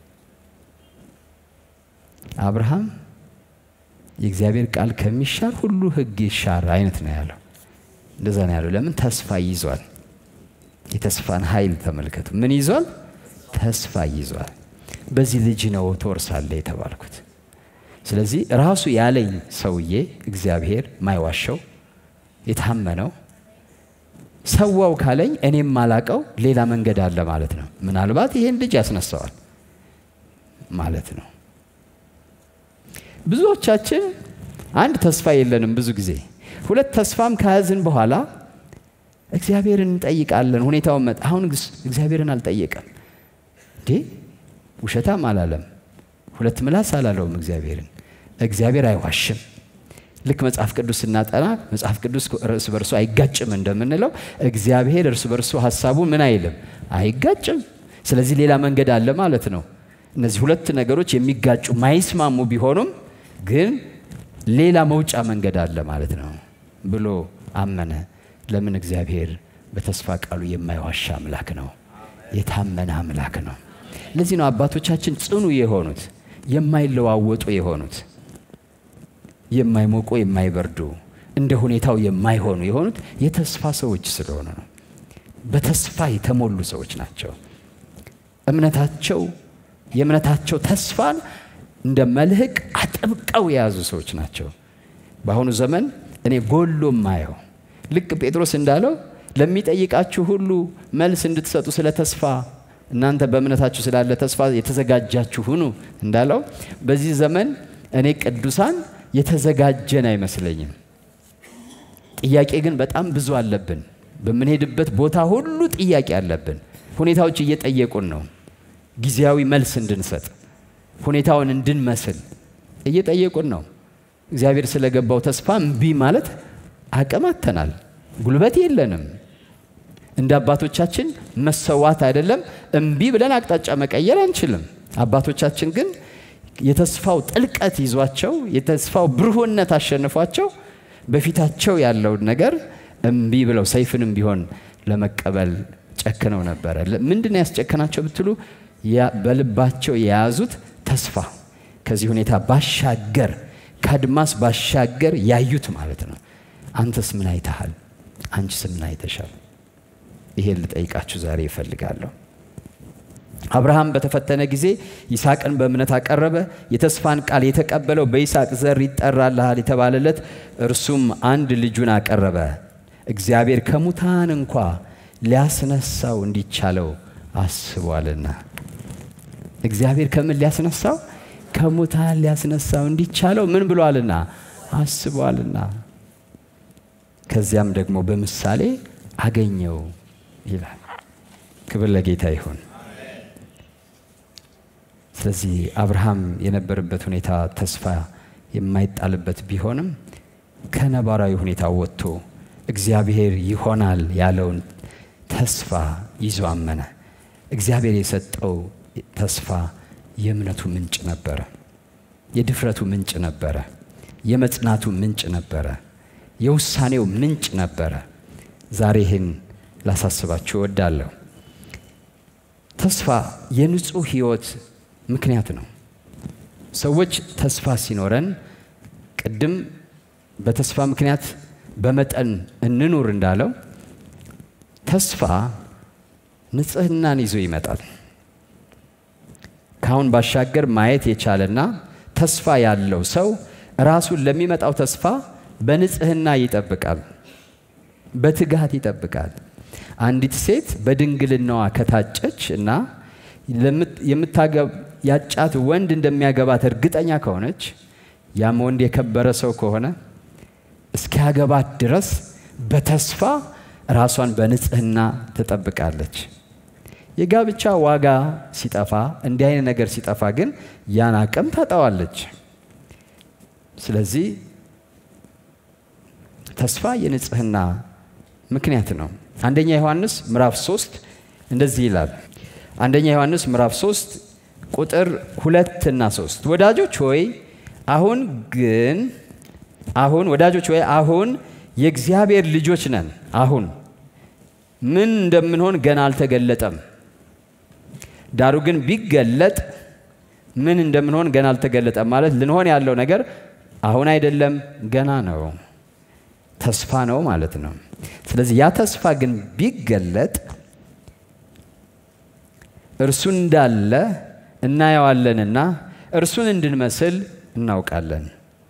አብርሃም የእግዚአብሔር ቃል ከሚሻር ሁሉ ሕግ ይሻር አይነት ነው ያለው። እንደዛ ነው ያለው። ለምን ተስፋ ይዟል። የተስፋን ኃይል ተመልከቱ። ምን ይዟል? ተስፋ ይዟል። በዚህ ልጅ ነው ትወርሳለህ የተባልኩት። ስለዚህ ራሱ ያለኝ ሰውዬ እግዚአብሔር ማይዋሸው የታመነው ሰዋው ካለኝ እኔም ማላቀው ሌላ መንገድ አለ ማለት ነው። ምናልባት ይሄን ልጅ ያስነሳዋል ማለት ነው። ብዙዎቻችን አንድ ተስፋ የለንም። ብዙ ጊዜ ሁለት ተስፋም ከያዝን በኋላ እግዚአብሔርን እንጠይቃለን። ሁኔታውን መጣ። አሁን እግዚአብሔርን አልጠየቀም እንዴ? ውሸታም አላለም። ሁለት ምላስ አላለውም እግዚአብሔርን። እግዚአብሔር አይዋሽም። ልክ መጽሐፍ ቅዱስ ስናጠና መጽሐፍ ቅዱስ እርስ በርሱ አይጋጭም እንደምንለው እግዚአብሔር እርስ በርሱ ሀሳቡ ምን አይልም አይጋጭም። ስለዚህ ሌላ መንገድ አለ ማለት ነው። እነዚህ ሁለት ነገሮች የሚጋጩ ማይስማሙ ቢሆኑም ግን ሌላ መውጫ መንገድ አለ ማለት ነው ብሎ አመነ። ለምን? እግዚአብሔር በተስፋ ቃሉ የማይዋሻ አምላክ ነው፣ የታመነ አምላክ ነው። ለዚህ ነው አባቶቻችን ጽኑ የሆኑት የማይለዋወጡ የሆኑት የማይሞቁ የማይበርዱ እንደ ሁኔታው የማይሆኑ የሆኑት የተስፋ ሰዎች ስለሆኑ ነው። በተስፋ የተሞሉ ሰዎች ናቸው። እምነታቸው የእምነታቸው ተስፋን እንደ መልህቅ አጥብቀው የያዙ ሰዎች ናቸው። በአሁኑ ዘመን እኔ ጎሎ ማየው ልክ ጴጥሮስ እንዳለው ለሚጠይቃችሁ ሁሉ መልስ እንድትሰጡ ስለ ተስፋ እናንተ በእምነታችሁ ስላለ ተስፋ የተዘጋጃችሁ ሁኑ እንዳለው በዚህ ዘመን እኔ ቅዱሳን የተዘጋጀን አይመስለኝም። ጥያቄ ግን በጣም ብዙ አለብን። በምንሄድበት ቦታ ሁሉ ጥያቄ አለብን። ሁኔታዎች እየጠየቁን ነው። ጊዜያዊ መልስ እንድንሰጥ ሁኔታውን እንድንመስል እየጠየቁን ነው። እግዚአብሔር ስለገባው ተስፋ እምቢ ማለት አቅም አጥተናል። ጉልበት የለንም። እንደ አባቶቻችን መሰዋት አይደለም እምቢ ብለን አቅጣጫ መቀየር አንችልም። አባቶቻችን ግን የተስፋው ጥልቀት ይዟቸው የተስፋው ብሩህነት አሸንፏቸው በፊታቸው ያለውን ነገር እምቢ ብለው ሰይፍንም ቢሆን ለመቀበል ጨክነው ነበረ። ምንድን ነው ያስጨከናቸው ብትሉ በልባቸው የያዙት ተስፋ ከዚህ ሁኔታ ባሻገር ከአድማስ ባሻገር ያዩት ማለት ነው። አንተስ ምን አይተሃል? አንቺስ ምን አይተሻል? ይሄን ልጠይቃችሁ ዛሬ ይፈልጋለሁ። አብርሃም በተፈተነ ጊዜ ይስሐቅን በእምነት አቀረበ። የተስፋን ቃል የተቀበለው በይስሐቅ ዘር ይጠራልሃል የተባለለት እርሱም አንድ ልጁን አቀረበ። እግዚአብሔር ከሙታን እንኳ ሊያስነሳው እንዲቻለው አስቧልና። እግዚአብሔር ከምን ሊያስነሳው? ከሙታን ሊያስነሳው እንዲቻለው ምን ብሏልና? አስቧልና። ከዚያም ደግሞ በምሳሌ አገኘው ይላል። ክብር ለጌታ ይሁን። ስለዚህ አብርሃም የነበረበት ሁኔታ ተስፋ የማይጣልበት ቢሆንም ከነባራዊ ሁኔታ ወጥቶ እግዚአብሔር ይሆናል ያለውን ተስፋ ይዞ አመነ። እግዚአብሔር የሰጠው ተስፋ የእምነቱ ምንጭ ነበረ፣ የድፍረቱ ምንጭ ነበረ፣ የመጽናቱ ምንጭ ነበረ፣ የውሳኔው ምንጭ ነበረ። ዛሬ ይህን ላሳስባችሁ እወዳለሁ። ተስፋ የንጹህ ሕይወት ምክንያት ነው። ሰዎች ተስፋ ሲኖረን ቅድም በተስፋ ምክንያት በመጠን እንኑር እንዳለው ተስፋ ንጽህናን ይዞ ይመጣል። ካሁን ባሻገር ማየት የቻለና ተስፋ ያለው ሰው ራሱን ለሚመጣው ተስፋ በንጽህና ይጠብቃል፣ በትጋት ይጠብቃል። አንዲት ሴት በድንግልናዋ ከታጨች እና ያጫት ወንድ እንደሚያገባት እርግጠኛ ከሆነች ያም ወንድ የከበረ ሰው ከሆነ እስኪያገባት ድረስ በተስፋ ራሷን በንጽህና ትጠብቃለች። የጋብቻ ዋጋ ሲጠፋ፣ እንዲህ አይነት ነገር ሲጠፋ ግን ያን አቅም ታጣዋለች። ስለዚህ ተስፋ የንጽህና ምክንያት ነው። አንደኛ ዮሐንስ ምዕራፍ 3 እንደዚህ ይላል። አንደኛ ዮሐንስ ምዕራፍ 3 ቁጥር ሁለት እና ሶስት ወዳጆች ሆይ አሁን ግን አሁን ወዳጆች ወይ አሁን የእግዚአብሔር ልጆች ነን። አሁን ምን እንደምንሆን ገና አልተገለጠም። ዳሩ ግን ቢገለጥ ምን እንደምንሆን ገና አልተገለጠም። ማለት ልንሆን ያለው ነገር አሁን አይደለም፣ ገና ነው። ተስፋ ነው ማለት ነው። ስለዚህ ያ ተስፋ ግን ቢገለጥ እርሱ እንዳለ እናየዋለንና እርሱን እንድንመስል እናውቃለን።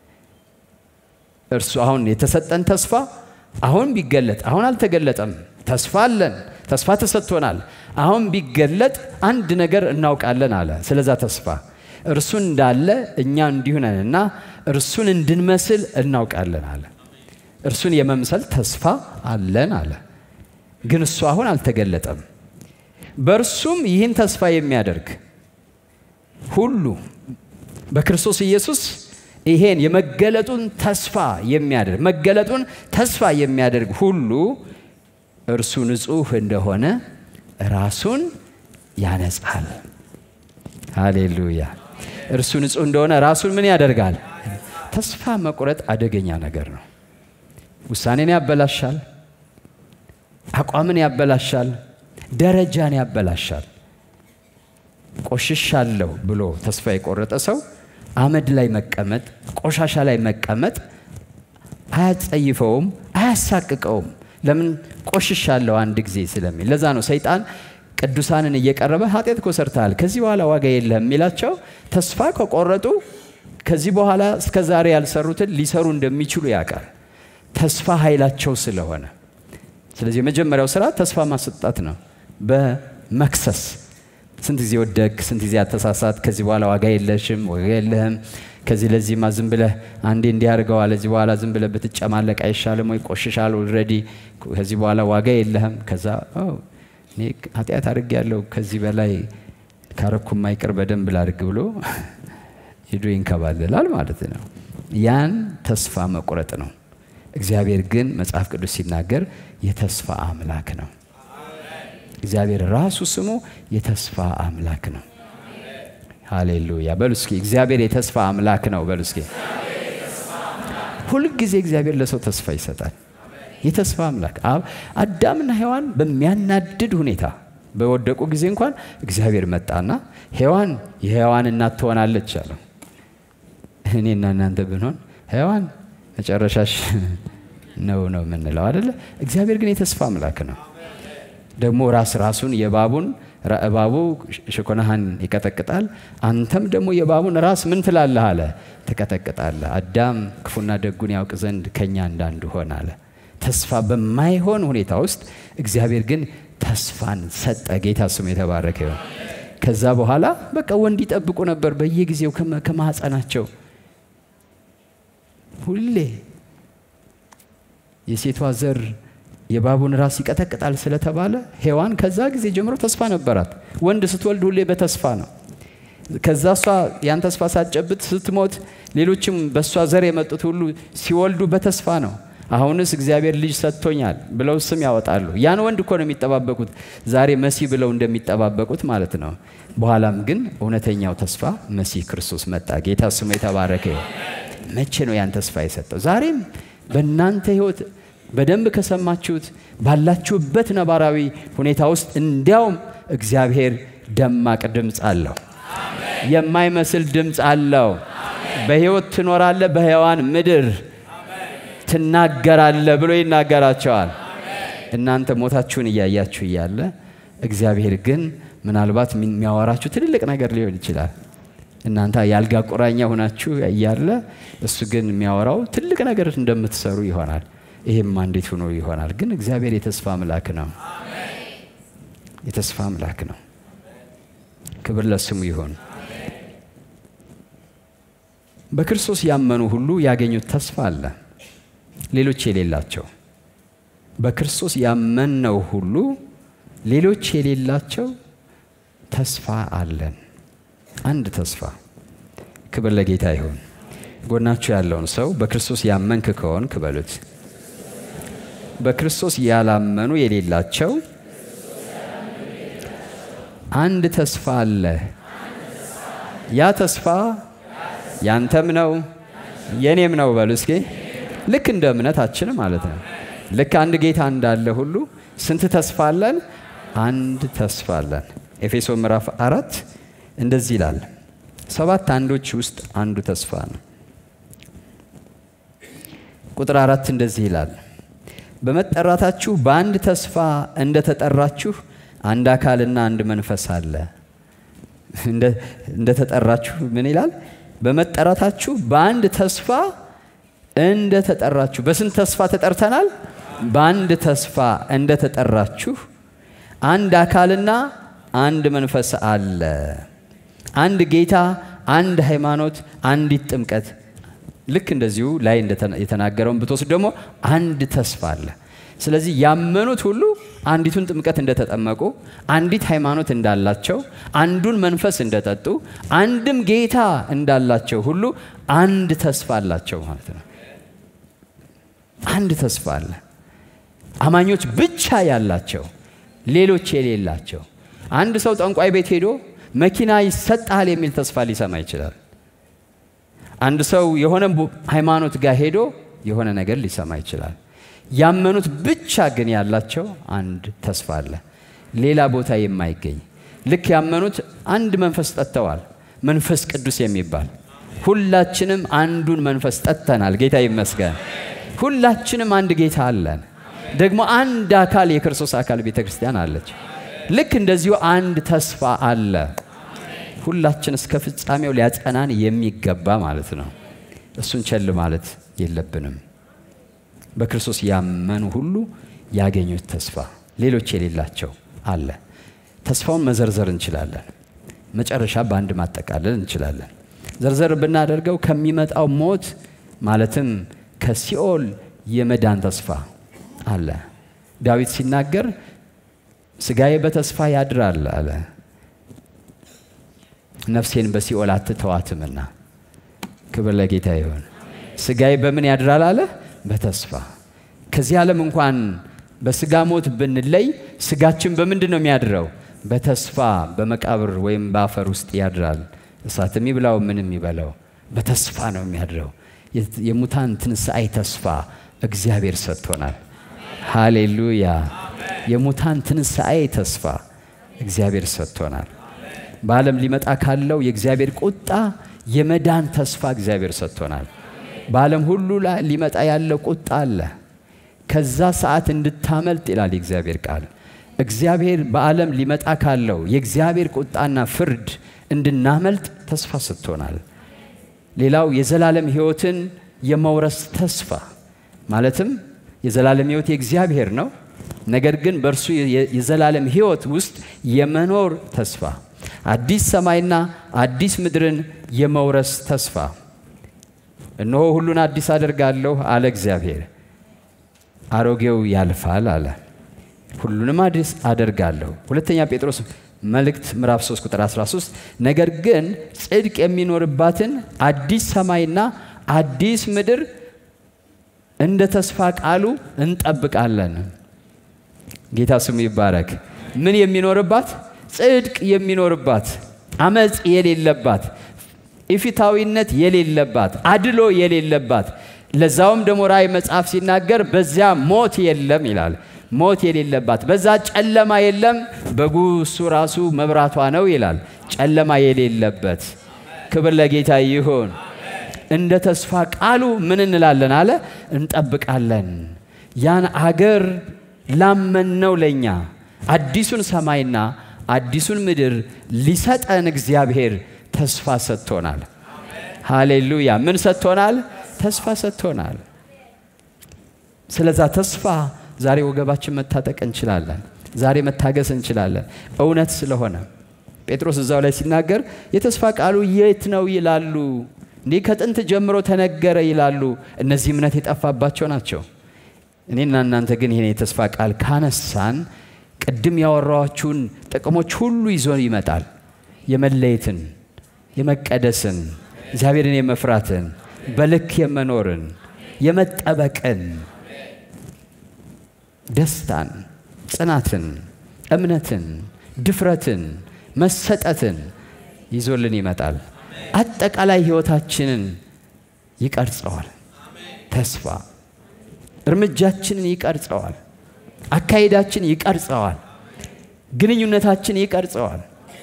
እርሱ አሁን የተሰጠን ተስፋ አሁን ቢገለጥ አሁን አልተገለጠም። ተስፋ አለን፣ ተስፋ ተሰጥቶናል። አሁን ቢገለጥ አንድ ነገር እናውቃለን አለ። ስለዛ ተስፋ እርሱ እንዳለ እኛ እንዲሁ ነንና እርሱን እንድንመስል እናውቃለን አለ። እርሱን የመምሰል ተስፋ አለን አለ። ግን እሱ አሁን አልተገለጠም። በእርሱም ይህን ተስፋ የሚያደርግ ሁሉ በክርስቶስ ኢየሱስ ይሄን የመገለጡን ተስፋ የሚያደርግ መገለጡን ተስፋ የሚያደርግ ሁሉ እርሱ ንጹሕ እንደሆነ ራሱን ያነጻል። ሃሌሉያ! እርሱ ንጹሕ እንደሆነ ራሱን ምን ያደርጋል? ተስፋ መቁረጥ አደገኛ ነገር ነው። ውሳኔን ያበላሻል፣ አቋምን ያበላሻል፣ ደረጃን ያበላሻል። ቆሽሻለሁ ብሎ ተስፋ የቆረጠ ሰው አመድ ላይ መቀመጥ፣ ቆሻሻ ላይ መቀመጥ አያጸይፈውም፣ አያሳቅቀውም። ለምን ቆሽሻለሁ አንድ ጊዜ ስለሚል። ለዛ ነው ሰይጣን ቅዱሳንን እየቀረበ ኃጢአት እኮ ሰርተሃል፣ ከዚህ በኋላ ዋጋ የለህም የሚላቸው ተስፋ ከቆረጡ ከዚህ በኋላ እስከ ዛሬ ያልሰሩትን ሊሰሩ እንደሚችሉ ያውቃል። ተስፋ ኃይላቸው ስለሆነ። ስለዚህ የመጀመሪያው ስራ ተስፋ ማሰጣት ነው፣ በመክሰስ ስንት ጊዜ ወደቅ፣ ስንት ጊዜ አተሳሳት፣ ከዚህ በኋላ ዋጋ የለሽም፣ ዋጋ የለህም፣ ከዚህ ለዚህማ ዝም ብለህ አንዴ እንዲያደርገዋል፣ ለዚህ በኋላ ዝም ብለህ ብትጨማለቅ አይሻልም ወይ? ቆሽሻል ኦልሬዲ፣ ከዚህ በኋላ ዋጋ የለህም። ከዛ እኔ ኃጢአት አድርግ ያለው ከዚህ በላይ ካረኩ ማይቀር በደንብ ላድርግ ብሎ ሄዶ ይንከባለላል ማለት ነው። ያን ተስፋ መቁረጥ ነው። እግዚአብሔር ግን መጽሐፍ ቅዱስ ሲናገር የተስፋ አምላክ ነው። እግዚአብሔር ራሱ ስሙ የተስፋ አምላክ ነው። ሃሌሉያ በሉ እስኪ። እግዚአብሔር የተስፋ አምላክ ነው በሉ እስኪ። ሁልጊዜ እግዚአብሔር ለሰው ተስፋ ይሰጣል። የተስፋ አምላክ አዳምና ሔዋን በሚያናድድ ሁኔታ በወደቁ ጊዜ እንኳን እግዚአብሔር መጣና ሔዋን የሔዋን እናት ትሆናለች አለው። እኔና እናንተ ብንሆን ሔዋን መጨረሻሽ ነው ነው የምንለው አደለ? እግዚአብሔር ግን የተስፋ አምላክ ነው። ደግሞ ራስ ራሱን የእባቡን እባቡ ሽኮናህን ይቀጠቅጣል፣ አንተም ደግሞ የእባቡን ራስ ምን ትላለህ አለ ትቀጠቅጣለህ። አዳም ክፉና ደጉን ያውቅ ዘንድ ከኛ እንዳንዱ ሆን አለ። ተስፋ በማይሆን ሁኔታ ውስጥ እግዚአብሔር ግን ተስፋን ሰጠ። ጌታ ስሙ የተባረከ ይሁን። ከዛ በኋላ በቃ ወንድ ይጠብቁ ነበር በየጊዜው ከማህፀናቸው ሁሌ የሴቷ ዘር የእባቡን ራስ ይቀጠቅጣል ስለተባለ ሔዋን ከዛ ጊዜ ጀምሮ ተስፋ ነበራት። ወንድ ስትወልድ ሁሌ በተስፋ ነው። ከዛ እሷ ያን ተስፋ ሳትጨብጥ ስትሞት፣ ሌሎችም በእሷ ዘር የመጡት ሁሉ ሲወልዱ በተስፋ ነው። አሁንስ እግዚአብሔር ልጅ ሰጥቶኛል ብለው ስም ያወጣሉ። ያን ወንድ እኮ ነው የሚጠባበቁት፣ ዛሬ መሲህ ብለው እንደሚጠባበቁት ማለት ነው። በኋላም ግን እውነተኛው ተስፋ መሲህ ክርስቶስ መጣ። ጌታ ስሙ የተባረከ ይሁን። መቼ ነው ያን ተስፋ የሰጠው? ዛሬም በእናንተ ህይወት በደንብ ከሰማችሁት ባላችሁበት ነባራዊ ሁኔታ ውስጥ እንዲያውም እግዚአብሔር ደማቅ ድምፅ አለው፣ የማይመስል ድምፅ አለው። በህይወት ትኖራለህ፣ በሕያዋን ምድር ትናገራለህ ብሎ ይናገራቸዋል። እናንተ ሞታችሁን እያያችሁ እያለ እግዚአብሔር ግን ምናልባት የሚያወራችሁ ትልልቅ ነገር ሊሆን ይችላል። እናንተ የአልጋ ቁራኛ ሆናችሁ እያለ እሱ ግን የሚያወራው ትልቅ ነገር እንደምትሰሩ ይሆናል። ይሄማ እንዴት ሆኖ ይሆናል? ግን እግዚአብሔር የተስፋ አምላክ ነው። የተስፋ አምላክ ነው። ክብር ለስሙ ይሁን። በክርስቶስ ያመኑ ሁሉ ያገኙት ተስፋ አለ፣ ሌሎች የሌላቸው። በክርስቶስ ያመንነው ሁሉ ሌሎች የሌላቸው ተስፋ አለን። አንድ ተስፋ። ክብር ለጌታ ይሁን። ጎናችሁ ያለውን ሰው በክርስቶስ ያመንክ ከሆንክ በሉት። በክርስቶስ ያላመኑ የሌላቸው አንድ ተስፋ አለ። ያ ተስፋ ያንተም ነው የኔም ነው በሉ እስኪ። ልክ እንደ እምነታችን ማለት ነው። ልክ አንድ ጌታ እንዳለ ሁሉ ስንት ተስፋ አለን? አንድ ተስፋ አለን። ኤፌሶ ምዕራፍ አራት እንደዚህ ይላል። ሰባት አንዶች ውስጥ አንዱ ተስፋ ነው። ቁጥር አራት እንደዚህ ይላል በመጠራታችሁ በአንድ ተስፋ እንደተጠራችሁ አንድ አካልና አንድ መንፈስ አለ። እንደተጠራችሁ ምን ይላል? በመጠራታችሁ በአንድ ተስፋ እንደተጠራችሁ። በስንት ተስፋ ተጠርተናል? በአንድ ተስፋ እንደተጠራችሁ አንድ አካልና አንድ መንፈስ አለ። አንድ ጌታ፣ አንድ ሃይማኖት፣ አንዲት ጥምቀት ልክ እንደዚሁ ላይ የተናገረውን ብትወስድ ደግሞ አንድ ተስፋ አለ። ስለዚህ ያመኑት ሁሉ አንዲቱን ጥምቀት እንደተጠመቁ፣ አንዲት ሃይማኖት እንዳላቸው፣ አንዱን መንፈስ እንደጠጡ፣ አንድም ጌታ እንዳላቸው ሁሉ አንድ ተስፋ አላቸው ማለት ነው። አንድ ተስፋ አለ። አማኞች ብቻ ያላቸው፣ ሌሎች የሌላቸው። አንድ ሰው ጠንቋይ ቤት ሄዶ መኪና ይሰጣል የሚል ተስፋ ሊሰማ ይችላል። አንድ ሰው የሆነ ሃይማኖት ጋር ሄዶ የሆነ ነገር ሊሰማ ይችላል። ያመኑት ብቻ ግን ያላቸው አንድ ተስፋ አለ፣ ሌላ ቦታ የማይገኝ ልክ ያመኑት አንድ መንፈስ ጠጥተዋል፣ መንፈስ ቅዱስ የሚባል ሁላችንም አንዱን መንፈስ ጠጥተናል። ጌታ ይመስገን። ሁላችንም አንድ ጌታ አለን። ደግሞ አንድ አካል የክርስቶስ አካል ቤተ ክርስቲያን አለች። ልክ እንደዚሁ አንድ ተስፋ አለ። ሁላችን እስከ ፍጻሜው ሊያጸናን የሚገባ ማለት ነው። እሱን ቸል ማለት የለብንም። በክርስቶስ ያመኑ ሁሉ ያገኙት ተስፋ ሌሎች የሌላቸው አለ። ተስፋውን መዘርዘር እንችላለን። መጨረሻ በአንድ ማጠቃለል እንችላለን። ዘርዘር ብናደርገው ከሚመጣው ሞት ማለትም ከሲኦል የመዳን ተስፋ አለ። ዳዊት ሲናገር ስጋዬ በተስፋ ያድራል አለ ነፍሴን በሲኦል አትተዋትምና። ክብር ለጌታ ይሁን። ስጋዬ በምን ያድራል አለ? በተስፋ ከዚህ ዓለም እንኳን በስጋ ሞት ብንለይ ስጋችን በምንድን ነው የሚያድረው? በተስፋ በመቃብር ወይም በአፈር ውስጥ ያድራል። እሳት የሚብላው ምን የሚበላው በተስፋ ነው የሚያድረው። የሙታን ትንሣኤ ተስፋ እግዚአብሔር ሰጥቶናል። ሃሌሉያ! የሙታን ትንሣኤ ተስፋ እግዚአብሔር ሰጥቶናል። በዓለም ሊመጣ ካለው የእግዚአብሔር ቁጣ የመዳን ተስፋ እግዚአብሔር ሰጥቶናል። በዓለም ሁሉ ላይ ሊመጣ ያለው ቁጣ አለ። ከዛ ሰዓት እንድታመልጥ ይላል የእግዚአብሔር ቃል። እግዚአብሔር በዓለም ሊመጣ ካለው የእግዚአብሔር ቁጣና ፍርድ እንድናመልጥ ተስፋ ሰጥቶናል። ሌላው የዘላለም ሕይወትን የመውረስ ተስፋ ማለትም የዘላለም ሕይወት የእግዚአብሔር ነው። ነገር ግን በእርሱ የዘላለም ሕይወት ውስጥ የመኖር ተስፋ አዲስ ሰማይና አዲስ ምድርን የመውረስ ተስፋ። እነሆ ሁሉን አዲስ አደርጋለሁ አለ እግዚአብሔር፣ አሮጌው ያልፋል አለ። ሁሉንም አዲስ አደርጋለሁ። ሁለተኛ ጴጥሮስ መልእክት ምዕራፍ 3 ቁጥር 13 ነገር ግን ጽድቅ የሚኖርባትን አዲስ ሰማይና አዲስ ምድር እንደ ተስፋ ቃሉ እንጠብቃለን። ጌታ ስሙ ይባረክ። ምን የሚኖርባት ጽድቅ የሚኖርባት አመፅ የሌለባት ኢፊታዊነት የሌለባት አድሎ የሌለባት ለዛውም ደግሞ ራእይ መጽሐፍ ሲናገር በዚያ ሞት የለም ይላል። ሞት የሌለባት በዛ ጨለማ የለም፣ በጉ እሱ ራሱ መብራቷ ነው ይላል። ጨለማ የሌለበት ክብር ለጌታ ይሁን። እንደ ተስፋ ቃሉ ምን እንላለን አለ እንጠብቃለን። ያን አገር ላመንነው ለእኛ አዲሱን ሰማይና አዲሱን ምድር ሊሰጠን እግዚአብሔር ተስፋ ሰጥቶናል። ሃሌሉያ! ምን ሰጥቶናል? ተስፋ ሰጥቶናል። ስለዛ ተስፋ ዛሬ ወገባችን መታጠቅ እንችላለን። ዛሬ መታገስ እንችላለን። እውነት ስለሆነ ጴጥሮስ እዛው ላይ ሲናገር የተስፋ ቃሉ የት ነው ይላሉ። እንዲህ ከጥንት ጀምሮ ተነገረ ይላሉ። እነዚህ እምነት የጠፋባቸው ናቸው። እኔና እናንተ ግን ይህን የተስፋ ቃል ካነሳን ቅድም ያወራኋችሁን ጥቅሞች ሁሉ ይዞ ይመጣል። የመለየትን፣ የመቀደስን፣ እግዚአብሔርን የመፍራትን፣ በልክ የመኖርን፣ የመጠበቅን፣ ደስታን፣ ጽናትን፣ እምነትን፣ ድፍረትን፣ መሰጠትን ይዞልን ይመጣል። አጠቃላይ ህይወታችንን ይቀርጸዋል። ተስፋ እርምጃችንን ይቀርጸዋል። አካሄዳችን ይቀርጸዋል። ግንኙነታችን ይቀርጸዋል።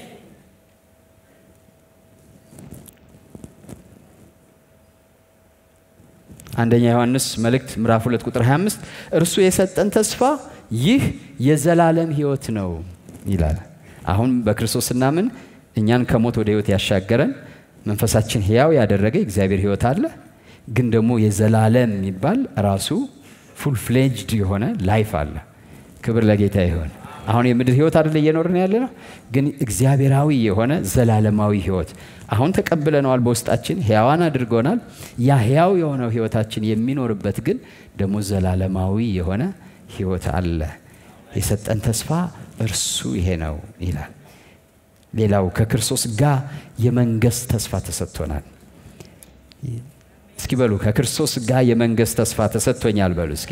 አንደኛ ዮሐንስ መልእክት ምዕራፍ 2 ቁጥር 25 እርሱ የሰጠን ተስፋ ይህ የዘላለም ህይወት ነው ይላል። አሁን በክርስቶስ ስናምን እኛን ከሞት ወደ ህይወት ያሻገረን መንፈሳችን ህያው ያደረገ እግዚአብሔር ህይወት አለ። ግን ደግሞ የዘላለም የሚባል ራሱ ፉል ፍሌጅድ የሆነ ላይፍ አለ። ክብር ለጌታ ይሆን። አሁን የምድር ህይወት አይደለ እየኖርን ያለ ነው፣ ግን እግዚአብሔራዊ የሆነ ዘላለማዊ ህይወት አሁን ተቀብለነዋል። በውስጣችን ህያዋን አድርጎናል። ያ ህያው የሆነው ህይወታችን የሚኖርበት ግን ደግሞ ዘላለማዊ የሆነ ህይወት አለ። የሰጠን ተስፋ እርሱ ይሄ ነው ይላል። ሌላው ከክርስቶስ ጋር የመንገስ ተስፋ ተሰጥቶናል። እስኪ በሉ ከክርስቶስ ጋር የመንገስ ተስፋ ተሰጥቶኛል በሉ እስኪ።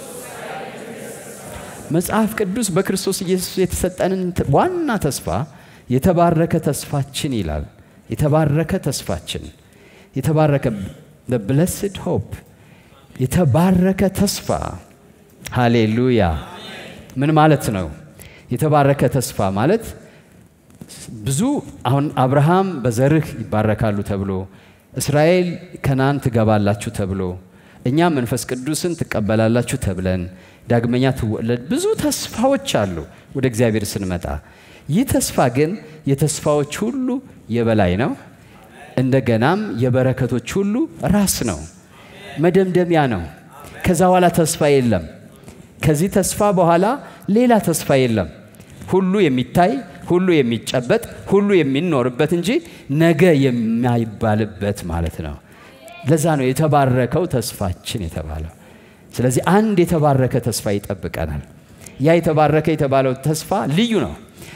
መጽሐፍ ቅዱስ በክርስቶስ ኢየሱስ የተሰጠንን ዋና ተስፋ የተባረከ ተስፋችን ይላል። የተባረከ ተስፋችን የተባረከ ብለስድ ሆፕ የተባረከ ተስፋ ሃሌሉያ። ምን ማለት ነው? የተባረከ ተስፋ ማለት ብዙ አሁን አብርሃም በዘርህ ይባረካሉ ተብሎ እስራኤል ከነአን ትገባላችሁ ተብሎ እኛ መንፈስ ቅዱስን ትቀበላላችሁ ተብለን ዳግመኛ ትወለድ ብዙ ተስፋዎች አሉ ወደ እግዚአብሔር ስንመጣ። ይህ ተስፋ ግን የተስፋዎች ሁሉ የበላይ ነው። እንደገናም የበረከቶች ሁሉ ራስ ነው፣ መደምደሚያ ነው። ከዛ በኋላ ተስፋ የለም። ከዚህ ተስፋ በኋላ ሌላ ተስፋ የለም። ሁሉ የሚታይ ሁሉ የሚጨበጥ ሁሉ የሚኖርበት እንጂ ነገ የማይባልበት ማለት ነው። ለዛ ነው የተባረከው ተስፋችን የተባለው። ስለዚህ አንድ የተባረከ ተስፋ ይጠብቀናል። ያ የተባረከ የተባለው ተስፋ ልዩ ነው።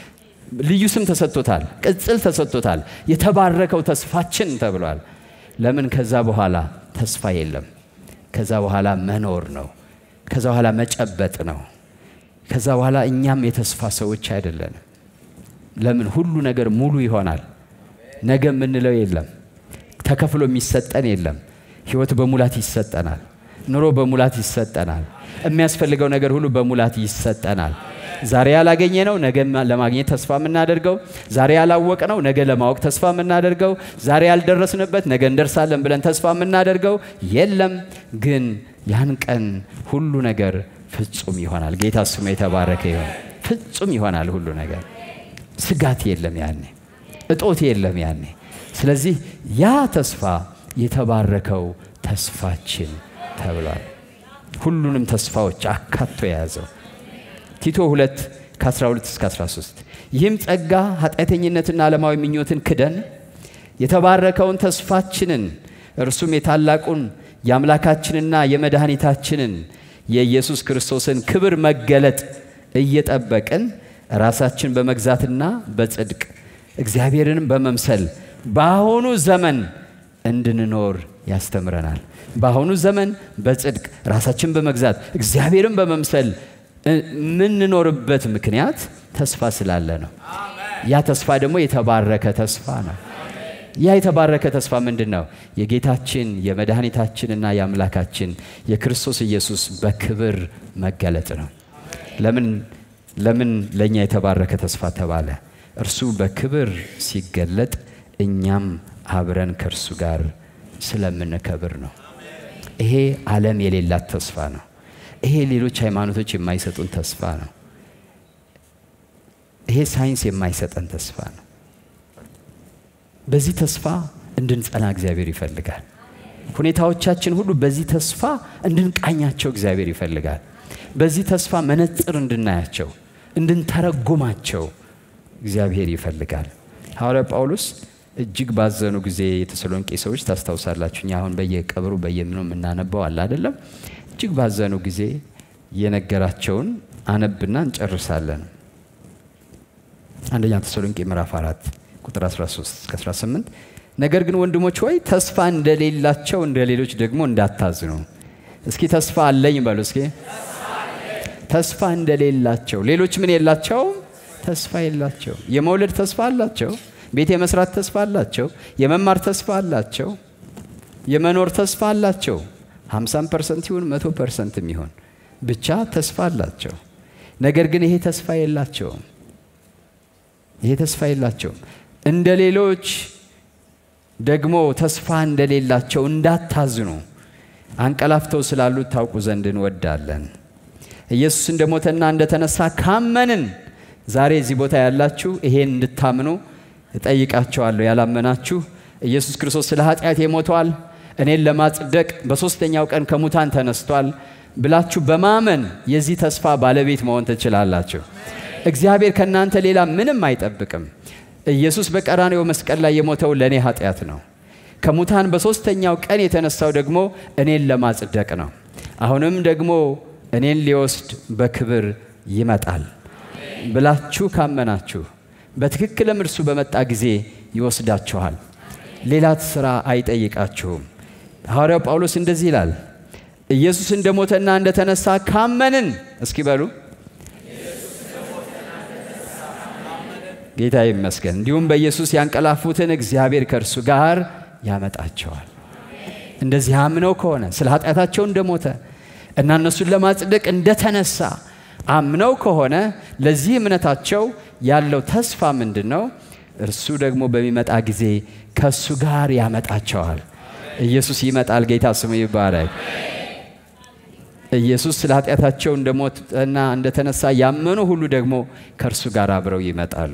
ልዩ ስም ተሰጥቶታል፣ ቅጽል ተሰጥቶታል። የተባረከው ተስፋችን ተብሏል። ለምን? ከዛ በኋላ ተስፋ የለም። ከዛ በኋላ መኖር ነው። ከዛ በኋላ መጨበጥ ነው። ከዛ በኋላ እኛም የተስፋ ሰዎች አይደለንም። ለምን? ሁሉ ነገር ሙሉ ይሆናል። ነገ የምንለው የለም። ተከፍሎ የሚሰጠን የለም። ህይወት በሙላት ይሰጠናል። ኑሮ በሙላት ይሰጠናል። የሚያስፈልገው ነገር ሁሉ በሙላት ይሰጠናል። ዛሬ ያላገኘ ነው ነገ ለማግኘት ተስፋ የምናደርገው፣ ዛሬ ያላወቅ ነው ነገ ለማወቅ ተስፋ የምናደርገው፣ ዛሬ ያልደረስንበት ነገ እንደርሳለን ብለን ተስፋ የምናደርገው የለም። ግን ያን ቀን ሁሉ ነገር ፍጹም ይሆናል። ጌታ ስሙ የተባረከ ይሆን። ፍጹም ይሆናል ሁሉ ነገር። ስጋት የለም ያኔ፣ እጦት የለም ያኔ። ስለዚህ ያ ተስፋ የተባረከው ተስፋችን ተብሏል። ሁሉንም ተስፋዎች አካቶ የያዘው ቲቶ 2 ከ12 እስከ 13 ይህም ጸጋ ኃጢአተኝነትና ዓለማዊ ምኞትን ክደን የተባረከውን ተስፋችንን እርሱም የታላቁን የአምላካችንና የመድኃኒታችንን የኢየሱስ ክርስቶስን ክብር መገለጥ እየጠበቅን ራሳችን በመግዛትና በጽድቅ እግዚአብሔርንም በመምሰል በአሁኑ ዘመን እንድንኖር ያስተምረናል። በአሁኑ ዘመን በጽድቅ ራሳችን በመግዛት እግዚአብሔርን በመምሰል የምንኖርበት ምክንያት ተስፋ ስላለ ነው። ያ ተስፋ ደግሞ የተባረከ ተስፋ ነው። ያ የተባረከ ተስፋ ምንድን ነው? የጌታችን የመድኃኒታችንና የአምላካችን የክርስቶስ ኢየሱስ በክብር መገለጥ ነው። ለምን ለምን ለእኛ የተባረከ ተስፋ ተባለ? እርሱ በክብር ሲገለጥ እኛም አብረን ከእርሱ ጋር ስለምንከብር ነው። ይሄ ዓለም የሌላት ተስፋ ነው። ይሄ ሌሎች ሃይማኖቶች የማይሰጡን ተስፋ ነው። ይሄ ሳይንስ የማይሰጠን ተስፋ ነው። በዚህ ተስፋ እንድንጸና እግዚአብሔር ይፈልጋል። ሁኔታዎቻችን ሁሉ በዚህ ተስፋ እንድንቃኛቸው እግዚአብሔር ይፈልጋል። በዚህ ተስፋ መነጽር እንድናያቸው፣ እንድንተረጉማቸው እግዚአብሔር ይፈልጋል። ሐዋርያ ጳውሎስ እጅግ ባዘኑ ጊዜ የተሰሎንቄ ሰዎች ታስታውሳላችሁ። እኛ አሁን በየቀብሩ በየምኑ የምናነባው አለ አይደለም። እጅግ ባዘኑ ጊዜ የነገራቸውን አነብና እንጨርሳለን። አንደኛ ተሰሎንቄ ምዕራፍ አራት ቁጥር 13 እስከ 18 ነገር ግን ወንድሞች ሆይ ተስፋ እንደሌላቸው እንደ ሌሎች ደግሞ እንዳታዝኑ። እስኪ ተስፋ አለኝ በሉ እስኪ። ተስፋ እንደሌላቸው ሌሎች ምን የላቸውም? ተስፋ የላቸው። የመውለድ ተስፋ አላቸው። ቤት የመስራት ተስፋ አላቸው። የመማር ተስፋ አላቸው። የመኖር ተስፋ አላቸው። 50 ፐርሰንት ይሁን መቶ ፐርሰንት የሚሆን ብቻ ተስፋ አላቸው። ነገር ግን ይሄ ተስፋ የላቸውም። ይሄ ተስፋ የላቸውም። እንደ ሌሎች ደግሞ ተስፋ እንደሌላቸው እንዳታዝኑ አንቀላፍተው ስላሉት ታውቁ ዘንድ እንወዳለን። ኢየሱስ እንደ ሞተና እንደተነሳ ካመንን ዛሬ እዚህ ቦታ ያላችሁ ይሄን እንድታምኑ እጠይቃቸዋለሁ። ያላመናችሁ ኢየሱስ ክርስቶስ ስለ ኃጢአት የሞተዋል፣ እኔን ለማጽደቅ በሦስተኛው ቀን ከሙታን ተነስቷል ብላችሁ በማመን የዚህ ተስፋ ባለቤት መሆን ትችላላችሁ። እግዚአብሔር ከእናንተ ሌላ ምንም አይጠብቅም። ኢየሱስ በቀራኔው መስቀል ላይ የሞተው ለእኔ ኃጢአት ነው። ከሙታን በሦስተኛው ቀን የተነሳው ደግሞ እኔን ለማጽደቅ ነው። አሁንም ደግሞ እኔን ሊወስድ በክብር ይመጣል ብላችሁ ካመናችሁ በትክክልም እርሱ በመጣ ጊዜ ይወስዳችኋል። ሌላ ስራ አይጠይቃችሁም። ሐዋርያው ጳውሎስ እንደዚህ ይላል፣ ኢየሱስ እንደ ሞተና እንደተነሳ ካመንን እስኪ በሉ ጌታ ይመስገን። እንዲሁም በኢየሱስ ያንቀላፉትን እግዚአብሔር ከእርሱ ጋር ያመጣቸዋል። እንደዚህ አምነው ከሆነ ስለ ኃጢአታቸው እንደሞተ እና እነሱን ለማጽደቅ እንደተነሳ አምነው ከሆነ ለዚህ እምነታቸው ያለው ተስፋ ምንድን ነው? እርሱ ደግሞ በሚመጣ ጊዜ ከእሱ ጋር ያመጣቸዋል። ኢየሱስ ይመጣል። ጌታ ስሙ ይባረክ። ኢየሱስ ስለ ኃጢአታቸው እንደሞተና እንደተነሳ ያመኑ ሁሉ ደግሞ ከእርሱ ጋር አብረው ይመጣሉ።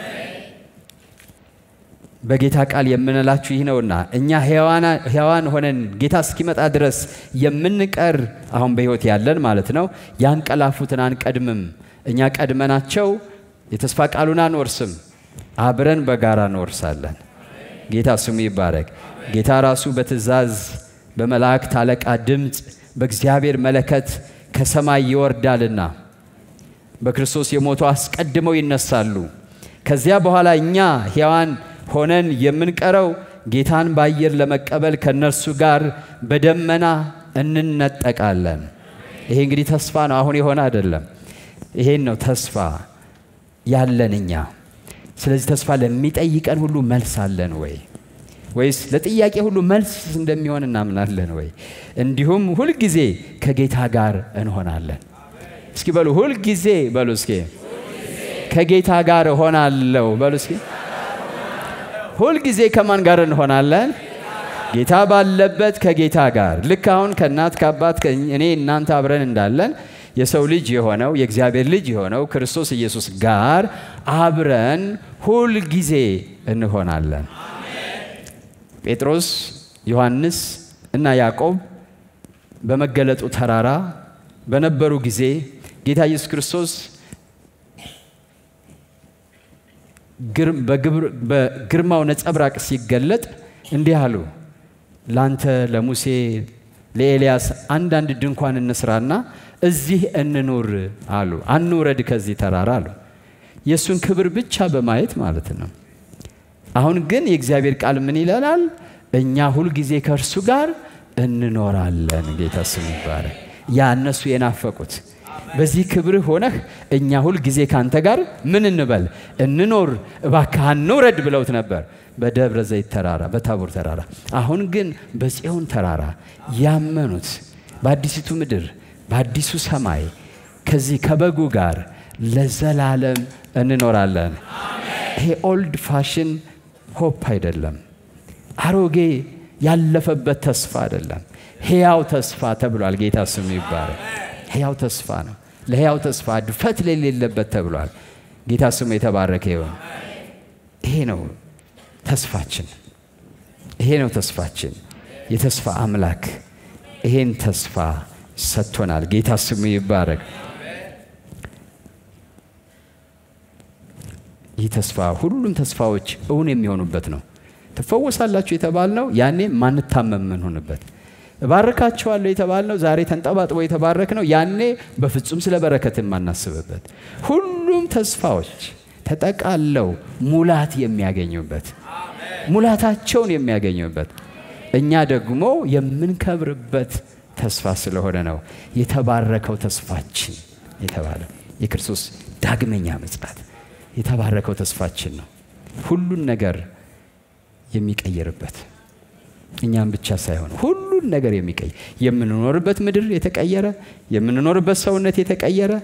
በጌታ ቃል የምንላችሁ ይህ ነውና እኛ ሕያዋን ሆነን ጌታ እስኪመጣ ድረስ የምንቀር አሁን በሕይወት ያለን ማለት ነው ያንቀላፉትን አንቀድምም። እኛ ቀድመናቸው የተስፋ ቃሉን አንወርስም፣ አብረን በጋራ እንወርሳለን። ጌታ ስሙ ይባረክ። ጌታ ራሱ በትእዛዝ በመላእክት አለቃ ድምፅ በእግዚአብሔር መለከት ከሰማይ ይወርዳልና በክርስቶስ የሞቱ አስቀድመው ይነሳሉ። ከዚያ በኋላ እኛ ሕያዋን ሆነን የምንቀረው ጌታን በአየር ለመቀበል ከእነርሱ ጋር በደመና እንነጠቃለን። ይሄ እንግዲህ ተስፋ ነው፣ አሁን የሆነ አይደለም። ይሄን ነው ተስፋ ያለን እኛ። ስለዚህ ተስፋ ለሚጠይቀን ሁሉ መልስ አለን ወይ? ወይስ ለጥያቄ ሁሉ መልስ እንደሚሆን እናምናለን ወይ? እንዲሁም ሁልጊዜ ከጌታ ጋር እንሆናለን። እስኪ በሉ ሁልጊዜ በሉ እስኪ ከጌታ ጋር እሆናለሁ በሉ እስኪ ሁልጊዜ ከማን ጋር እንሆናለን? ጌታ ባለበት ከጌታ ጋር ልክ አሁን ከእናት ከአባት እኔ እናንተ አብረን እንዳለን የሰው ልጅ የሆነው የእግዚአብሔር ልጅ የሆነው ክርስቶስ ኢየሱስ ጋር አብረን ሁልጊዜ እንሆናለን። ጴጥሮስ፣ ዮሐንስ እና ያዕቆብ በመገለጡ ተራራ በነበሩ ጊዜ ጌታ ኢየሱስ ክርስቶስ በግርማው ነጸብራቅ ሲገለጥ እንዲህ አሉ፣ ላንተ ለሙሴ ለኤልያስ አንዳንድ ድንኳን እንስራና እዚህ እንኑር አሉ። አንውረድ ከዚህ ተራራ አሉ። የእሱን ክብር ብቻ በማየት ማለት ነው። አሁን ግን የእግዚአብሔር ቃል ምን ይለናል? እኛ ሁልጊዜ ከእርሱ ጋር እንኖራለን። ጌታ ስሙ ይባረክ። ያ እነሱ የናፈቁት በዚህ ክብርህ ሆነህ እኛ ሁል ጊዜ ካንተ ጋር ምን እንበል እንኖር፣ እባክህ አንውረድ ብለውት ነበር በደብረ ዘይት ተራራ፣ በታቦር ተራራ። አሁን ግን በጽዮን ተራራ ያመኑት በአዲሲቱ ምድር በአዲሱ ሰማይ ከዚህ ከበጉ ጋር ለዘላለም እንኖራለን። ይሄ ኦልድ ፋሽን ሆፕ አይደለም፣ አሮጌ ያለፈበት ተስፋ አይደለም። ሕያው ተስፋ ተብሏል። ጌታ ስሙ ይባረክ። ሕያው ተስፋ ነው። ለሕያው ተስፋ ድፈት የሌለበት ተብሏል። ጌታ ስሙ የተባረከ ይሁን። ይሄ ነው ተስፋችን። ይሄ ነው ተስፋችን። የተስፋ አምላክ ይሄን ተስፋ ሰጥቶናል። ጌታ ስሙ ይባረክ። ይህ ተስፋ ሁሉም ተስፋዎች እውን የሚሆኑበት ነው። ትፈወሳላችሁ የተባልነው ያኔ ማንታመም ምንሆንበት እባርካቸዋለሁ የተባልነው ዛሬ ተንጠባጥቦ የተባረክ ነው። ያኔ በፍጹም ስለ በረከት የማናስብበት ሁሉም ተስፋዎች ተጠቃለው ሙላት የሚያገኙበት ሙላታቸውን የሚያገኙበት እኛ ደግሞ የምንከብርበት ተስፋ ስለሆነ ነው የተባረከው ተስፋችን የተባለ የክርስቶስ ዳግመኛ ምጽአት የተባረከው ተስፋችን ነው። ሁሉን ነገር የሚቀይርበት እኛም ብቻ ሳይሆን ሁሉን ነገር የሚቀይር የምንኖርበት ምድር የተቀየረ የምንኖርበት ሰውነት የተቀየረ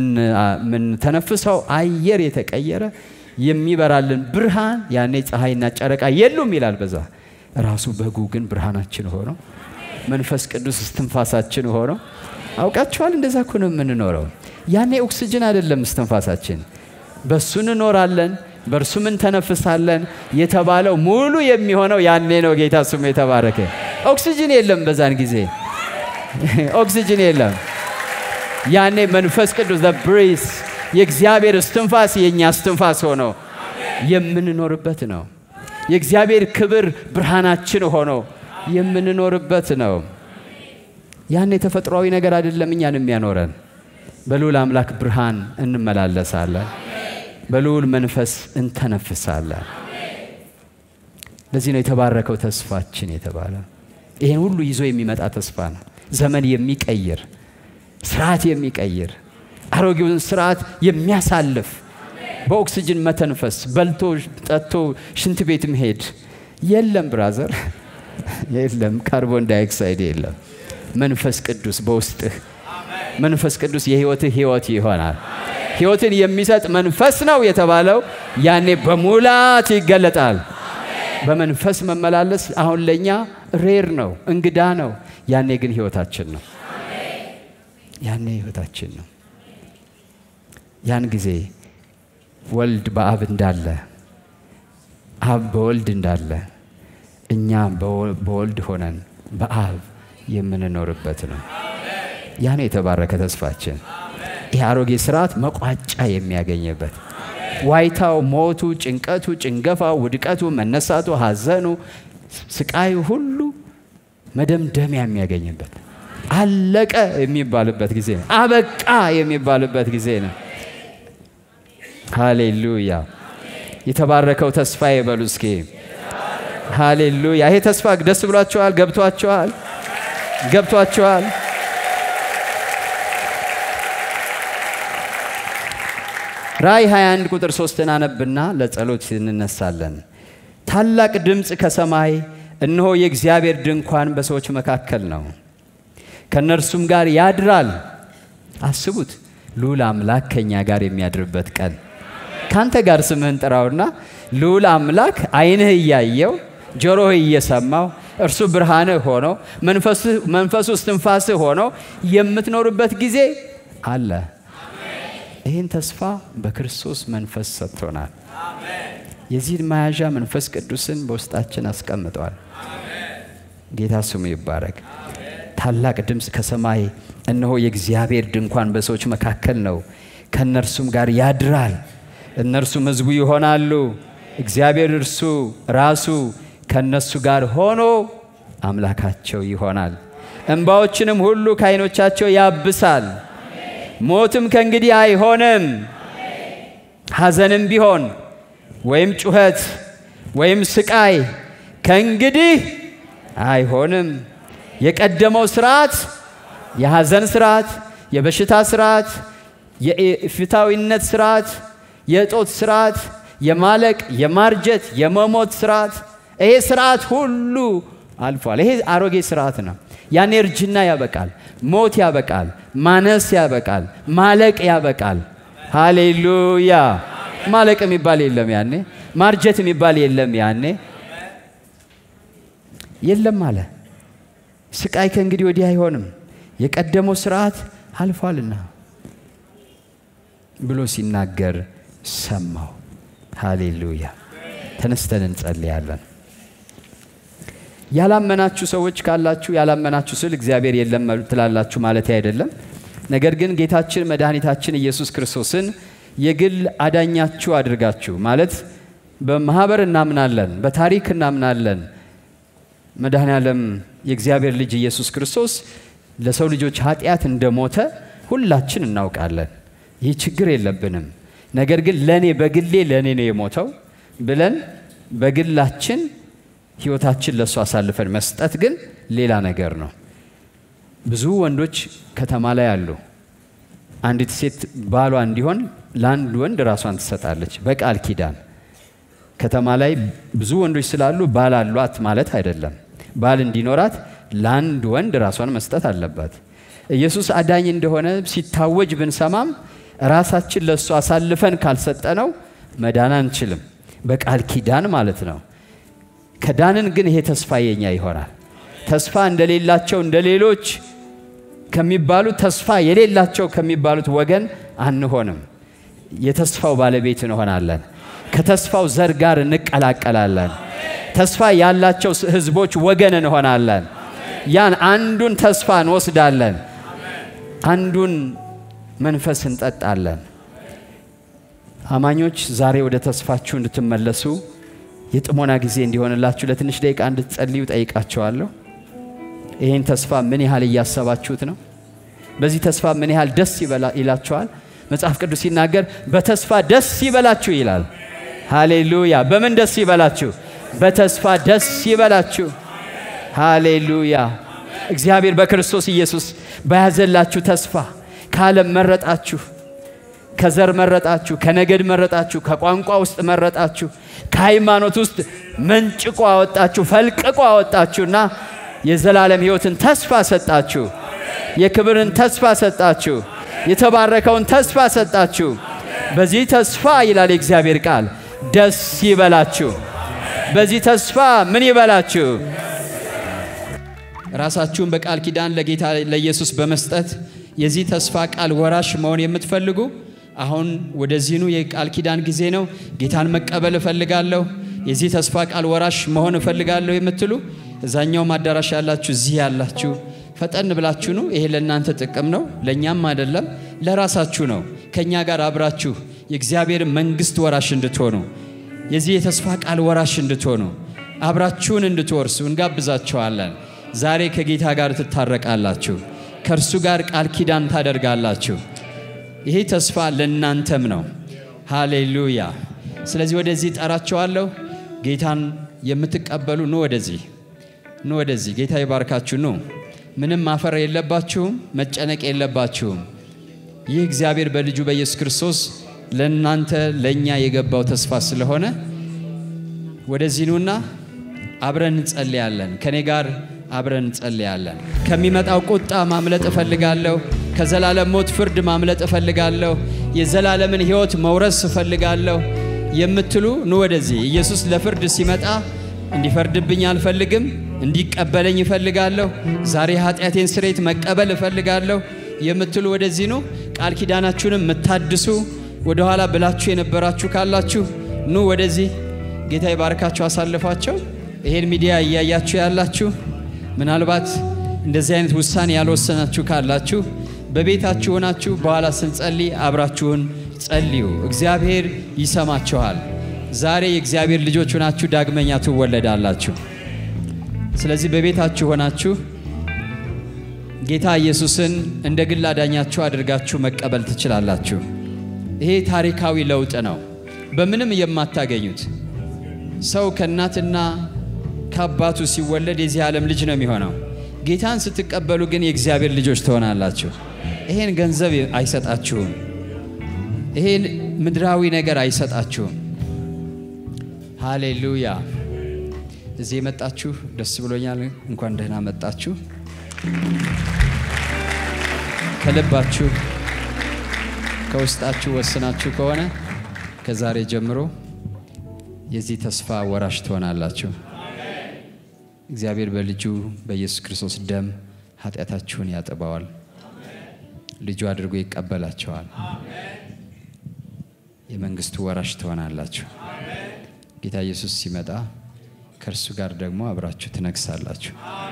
የምንተነፍሰው አየር የተቀየረ የሚበራልን ብርሃን ያኔ ፀሐይና ጨረቃ የሉም ይላል። በዛ ራሱ በጉ ግን ብርሃናችን ሆኖ መንፈስ ቅዱስ እስትንፋሳችን ሆኖ አውቃችኋል። እንደዛ እኮ ነው የምንኖረው። ያኔ ኦክስጅን አይደለም እስትንፋሳችን፣ በሱ እንኖራለን በእርሱ ምን ተነፍሳለን የተባለው ሙሉ የሚሆነው ያኔ ነው። ጌታ ስሙ የተባረከ። ኦክሲጅን የለም፣ በዛን ጊዜ ኦክሲጅን የለም። ያኔ መንፈስ ቅዱስ ብሪስ የእግዚአብሔር እስትንፋስ የእኛ እስትንፋስ ሆኖ የምንኖርበት ነው። የእግዚአብሔር ክብር ብርሃናችን ሆኖ የምንኖርበት ነው። ያኔ ተፈጥሯዊ ነገር አይደለም እኛን የሚያኖረን። በልዑል አምላክ ብርሃን እንመላለሳለን። በልዑል መንፈስ እንተነፍሳለን። ለዚህ ነው የተባረከው ተስፋችን የተባለ። ይህን ሁሉ ይዞ የሚመጣ ተስፋ ነው። ዘመን የሚቀይር ስርዓት የሚቀይር አሮጌውን ስርዓት የሚያሳልፍ በኦክስጅን መተንፈስ፣ በልቶ ጠጥቶ ሽንት ቤት መሄድ የለም። ብራዘር የለም። ካርቦን ዳይኦክሳይድ የለም። መንፈስ ቅዱስ በውስጥህ መንፈስ ቅዱስ የህይወትህ ህይወት ይሆናል። ህይወትን የሚሰጥ መንፈስ ነው የተባለው ያኔ በሙላት ይገለጣል። በመንፈስ መመላለስ አሁን ለእኛ ሬር ነው፣ እንግዳ ነው። ያኔ ግን ህይወታችን ነው። ያኔ ህይወታችን ነው። ያን ጊዜ ወልድ በአብ እንዳለ፣ አብ በወልድ እንዳለ እኛ በወልድ ሆነን በአብ የምንኖርበት ነው። ያ ነው የተባረከ ተስፋችን። ይህ አሮጌ ስርዓት መቋጫ የሚያገኝበት ዋይታው፣ ሞቱ፣ ጭንቀቱ፣ ጭንገፋው፣ ውድቀቱ፣ መነሳቱ፣ ሐዘኑ፣ ስቃዩ ሁሉ መደምደሚያ የሚያገኝበት አለቀ የሚባልበት ጊዜ ነው። አበቃ የሚባልበት ጊዜ ነው። ሃሌሉያ! የተባረከው ተስፋ የበሉ እስኪ ሃሌሉያ! ይሄ ተስፋ ደስ ብሏቸዋል? ገብቷቸዋል? ገብቷቸዋል? ራእይ 21 ቁጥር 3 አነብና ለጸሎት እንነሳለን። ታላቅ ድምፅ ከሰማይ እነሆ የእግዚአብሔር ድንኳን በሰዎች መካከል ነው፣ ከእነርሱም ጋር ያድራል። አስቡት፣ ልዑል አምላክ ከእኛ ጋር የሚያድርበት ቀን። ካንተ ጋር ስምህን ጥራውና ልዑል አምላክ ዓይንህ እያየው ጆሮህ እየሰማው እርሱ ብርሃንህ ሆኖ መንፈሱ እስትንፋስህ ሆኖ የምትኖርበት ጊዜ አለ። ይህን ተስፋ በክርስቶስ መንፈስ ሰጥቶናል። የዚህን መያዣ መንፈስ ቅዱስን በውስጣችን አስቀምጧል። ጌታ ስሙ ይባረክ። ታላቅ ድምፅ ከሰማይ እነሆ የእግዚአብሔር ድንኳን በሰዎች መካከል ነው፣ ከእነርሱም ጋር ያድራል፣ እነርሱም ሕዝቡ ይሆናሉ። እግዚአብሔር እርሱ ራሱ ከእነሱ ጋር ሆኖ አምላካቸው ይሆናል። እንባዎችንም ሁሉ ከዓይኖቻቸው ያብሳል። ሞትም ከእንግዲህ አይሆንም። ሐዘንም ቢሆን ወይም ጩኸት ወይም ስቃይ ከእንግዲህ አይሆንም። የቀደመው ስርዓት፣ የሐዘን ስርዓት፣ የበሽታ ስርዓት፣ የፍታዊነት ስርዓት፣ የእጦት ስርዓት፣ የማለቅ፣ የማርጀት፣ የመሞት ስርዓት ይሄ ስርዓት ሁሉ አልፏል። ይሄ አሮጌ ስርዓት ነው። ያኔ እርጅና ያበቃል፣ ሞት ያበቃል፣ ማነስ ያበቃል፣ ማለቅ ያበቃል። ሃሌሉያ! ማለቅ የሚባል የለም ያኔ፣ ማርጀት የሚባል የለም ያኔ፣ የለም አለ። ስቃይ ከእንግዲህ ወዲህ አይሆንም፣ የቀደመው ስርዓት አልፏልና ብሎ ሲናገር ሰማው። ሃሌሉያ! ተነስተን እንጸልያለን። ያላመናችሁ ሰዎች ካላችሁ ያላመናችሁ ስል እግዚአብሔር የለም ትላላችሁ ማለት አይደለም። ነገር ግን ጌታችን መድኃኒታችን ኢየሱስ ክርስቶስን የግል አዳኛችሁ አድርጋችሁ ማለት በማህበር እናምናለን፣ በታሪክ እናምናለን። መድኃኔ ዓለም የእግዚአብሔር ልጅ ኢየሱስ ክርስቶስ ለሰው ልጆች ኃጢአት እንደሞተ ሁላችን እናውቃለን። ይህ ችግር የለብንም። ነገር ግን ለእኔ በግሌ ለእኔ ነው የሞተው ብለን በግላችን ህይወታችን ለእሱ አሳልፈን መስጠት ግን ሌላ ነገር ነው። ብዙ ወንዶች ከተማ ላይ አሉ። አንዲት ሴት ባሏ እንዲሆን ለአንድ ወንድ ራሷን ትሰጣለች በቃል ኪዳን። ከተማ ላይ ብዙ ወንዶች ስላሉ ባል አሏት ማለት አይደለም። ባል እንዲኖራት ለአንድ ወንድ ራሷን መስጠት አለባት። ኢየሱስ አዳኝ እንደሆነ ሲታወጅ ብንሰማም ራሳችን ለእሱ አሳልፈን ካልሰጠነው መዳን አንችልም። በቃል ኪዳን ማለት ነው። ከዳንን ግን ይሄ ተስፋ የኛ ይሆናል። ተስፋ እንደሌላቸው እንደ ሌሎች ከሚባሉት ተስፋ የሌላቸው ከሚባሉት ወገን አንሆንም። የተስፋው ባለቤት እንሆናለን። ከተስፋው ዘር ጋር እንቀላቀላለን። ተስፋ ያላቸው ሕዝቦች ወገን እንሆናለን። ያን አንዱን ተስፋ እንወስዳለን። አንዱን መንፈስ እንጠጣለን። አማኞች ዛሬ ወደ ተስፋችሁ እንድትመለሱ የጥሞና ጊዜ እንዲሆንላችሁ ለትንሽ ደቂቃ እንድትጸልዩ ጠይቃቸዋለሁ። ይህን ተስፋ ምን ያህል እያሰባችሁት ነው? በዚህ ተስፋ ምን ያህል ደስ ይላችኋል? መጽሐፍ ቅዱስ ሲናገር በተስፋ ደስ ይበላችሁ ይላል። ሃሌሉያ! በምን ደስ ይበላችሁ? በተስፋ ደስ ይበላችሁ። ሃሌሉያ! እግዚአብሔር በክርስቶስ ኢየሱስ በያዘላችሁ ተስፋ ከዓለም መረጣችሁ፣ ከዘር መረጣችሁ፣ ከነገድ መረጣችሁ፣ ከቋንቋ ውስጥ መረጣችሁ፣ ከሃይማኖት ውስጥ መንጭቆ አወጣችሁ፣ ፈልቅቆ አወጣችሁና የዘላለም ሕይወትን ተስፋ ሰጣችሁ። የክብርን ተስፋ ሰጣችሁ። የተባረከውን ተስፋ ሰጣችሁ። በዚህ ተስፋ ይላል የእግዚአብሔር ቃል ደስ ይበላችሁ። በዚህ ተስፋ ምን ይበላችሁ? ራሳችሁን በቃል ኪዳን ለጌታ ለኢየሱስ በመስጠት የዚህ ተስፋ ቃል ወራሽ መሆን የምትፈልጉ አሁን ወደዚህኑ የቃል ኪዳን ጊዜ ነው። ጌታን መቀበል እፈልጋለሁ፣ የዚህ ተስፋ ቃል ወራሽ መሆን እፈልጋለሁ የምትሉ እዛኛውም አዳራሽ ያላችሁ፣ እዚህ ያላችሁ ፈጠን ብላችሁ ነው። ይሄ ለእናንተ ጥቅም ነው፣ ለእኛም አይደለም፣ ለራሳችሁ ነው። ከእኛ ጋር አብራችሁ የእግዚአብሔር መንግሥት ወራሽ እንድትሆኑ የዚህ የተስፋ ቃል ወራሽ እንድትሆኑ አብራችሁን እንድትወርሱ እንጋብዛችኋለን። ዛሬ ከጌታ ጋር ትታረቃላችሁ፣ ከእርሱ ጋር ቃል ኪዳን ታደርጋላችሁ። ይሄ ተስፋ ለእናንተም ነው። ሃሌሉያ። ስለዚህ ወደዚህ ጠራችኋለሁ። ጌታን የምትቀበሉ ኑ ወደዚህ ኑ ወደዚህ። ጌታ ይባርካችሁ። ኑ ምንም ማፈር የለባችሁም፣ መጨነቅ የለባችሁም። ይህ እግዚአብሔር በልጁ በኢየሱስ ክርስቶስ ለእናንተ ለእኛ የገባው ተስፋ ስለሆነ ወደዚህ ኑና አብረን እንጸልያለን። ከኔ ጋር አብረን እንጸልያለን። ከሚመጣው ቁጣ ማምለጥ እፈልጋለሁ። ከዘላለም ሞት ፍርድ ማምለጥ እፈልጋለሁ። የዘላለምን ሕይወት መውረስ እፈልጋለሁ የምትሉ ኑ ወደዚህ። ኢየሱስ ለፍርድ ሲመጣ እንዲፈርድብኝ አልፈልግም፣ እንዲቀበለኝ እፈልጋለሁ። ዛሬ ኃጢአቴን ስሬት መቀበል እፈልጋለሁ የምትሉ ወደዚህ ኑ። ቃል ኪዳናችሁንም የምታድሱ ወደ ኋላ ብላችሁ የነበራችሁ ካላችሁ ኑ ወደዚህ። ጌታ ይባርካችሁ። አሳልፏቸው። ይሄን ሚዲያ እያያችሁ ያላችሁ ምናልባት እንደዚህ አይነት ውሳኔ ያልወሰናችሁ ካላችሁ በቤታችሁ ሆናችሁ በኋላ ስንጸልይ አብራችሁን ጸልዩ። እግዚአብሔር ይሰማችኋል። ዛሬ የእግዚአብሔር ልጆች ሆናችሁ ዳግመኛ ትወለዳላችሁ። ስለዚህ በቤታችሁ ሆናችሁ ጌታ ኢየሱስን እንደ ግል አዳኛችሁ አድርጋችሁ መቀበል ትችላላችሁ። ይሄ ታሪካዊ ለውጥ ነው፣ በምንም የማታገኙት። ሰው ከእናትና ከአባቱ ሲወለድ የዚህ ዓለም ልጅ ነው የሚሆነው። ጌታን ስትቀበሉ ግን የእግዚአብሔር ልጆች ትሆናላችሁ። ይሄን ገንዘብ አይሰጣችሁም። ይሄን ምድራዊ ነገር አይሰጣችሁም። ሃሌሉያ። እዚህ የመጣችሁ ደስ ብሎኛል። እንኳን ደህና መጣችሁ። ከልባችሁ ከውስጣችሁ ወስናችሁ ከሆነ ከዛሬ ጀምሮ የዚህ ተስፋ ወራሽ ትሆናላችሁ። እግዚአብሔር በልጁ በኢየሱስ ክርስቶስ ደም ኃጢአታችሁን ያጥበዋል። ልጁ አድርጎ ይቀበላቸዋል። የመንግስቱ ወራሽ ትሆናላችሁ። ጌታ ኢየሱስ ሲመጣ ከእርሱ ጋር ደግሞ አብራችሁ ትነግሳላችሁ።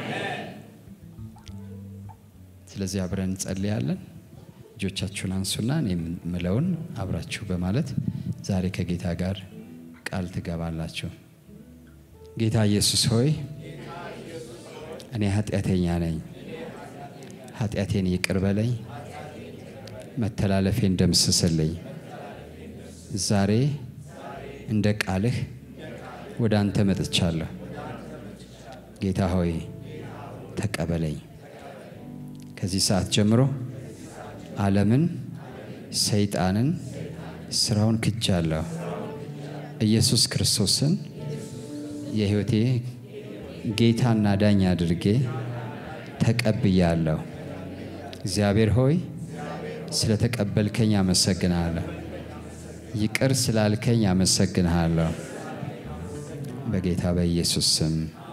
ስለዚህ አብረን እንጸልያለን። እጆቻችሁን አንሱና እኔ የምለውን አብራችሁ በማለት ዛሬ ከጌታ ጋር ቃል ትገባላችሁ። ጌታ ኢየሱስ ሆይ እኔ ኃጢአተኛ ነኝ፣ ኃጢአቴን ይቅር በለኝ፣ መተላለፌን ደምስስልኝ። ዛሬ እንደ ቃልህ ወደ አንተ መጥቻለሁ። ጌታ ሆይ ተቀበለኝ። ከዚህ ሰዓት ጀምሮ ዓለምን፣ ሰይጣንን፣ ስራውን ክጃለሁ። ኢየሱስ ክርስቶስን የሕይወቴ ጌታና ዳኛ አድርጌ ተቀብያለሁ። እግዚአብሔር ሆይ ስለተቀበልከኝ አመሰግንሃለሁ። ይቅር ስላልከኝ አመሰግንሃለሁ። በጌታ በኢየሱስ ስም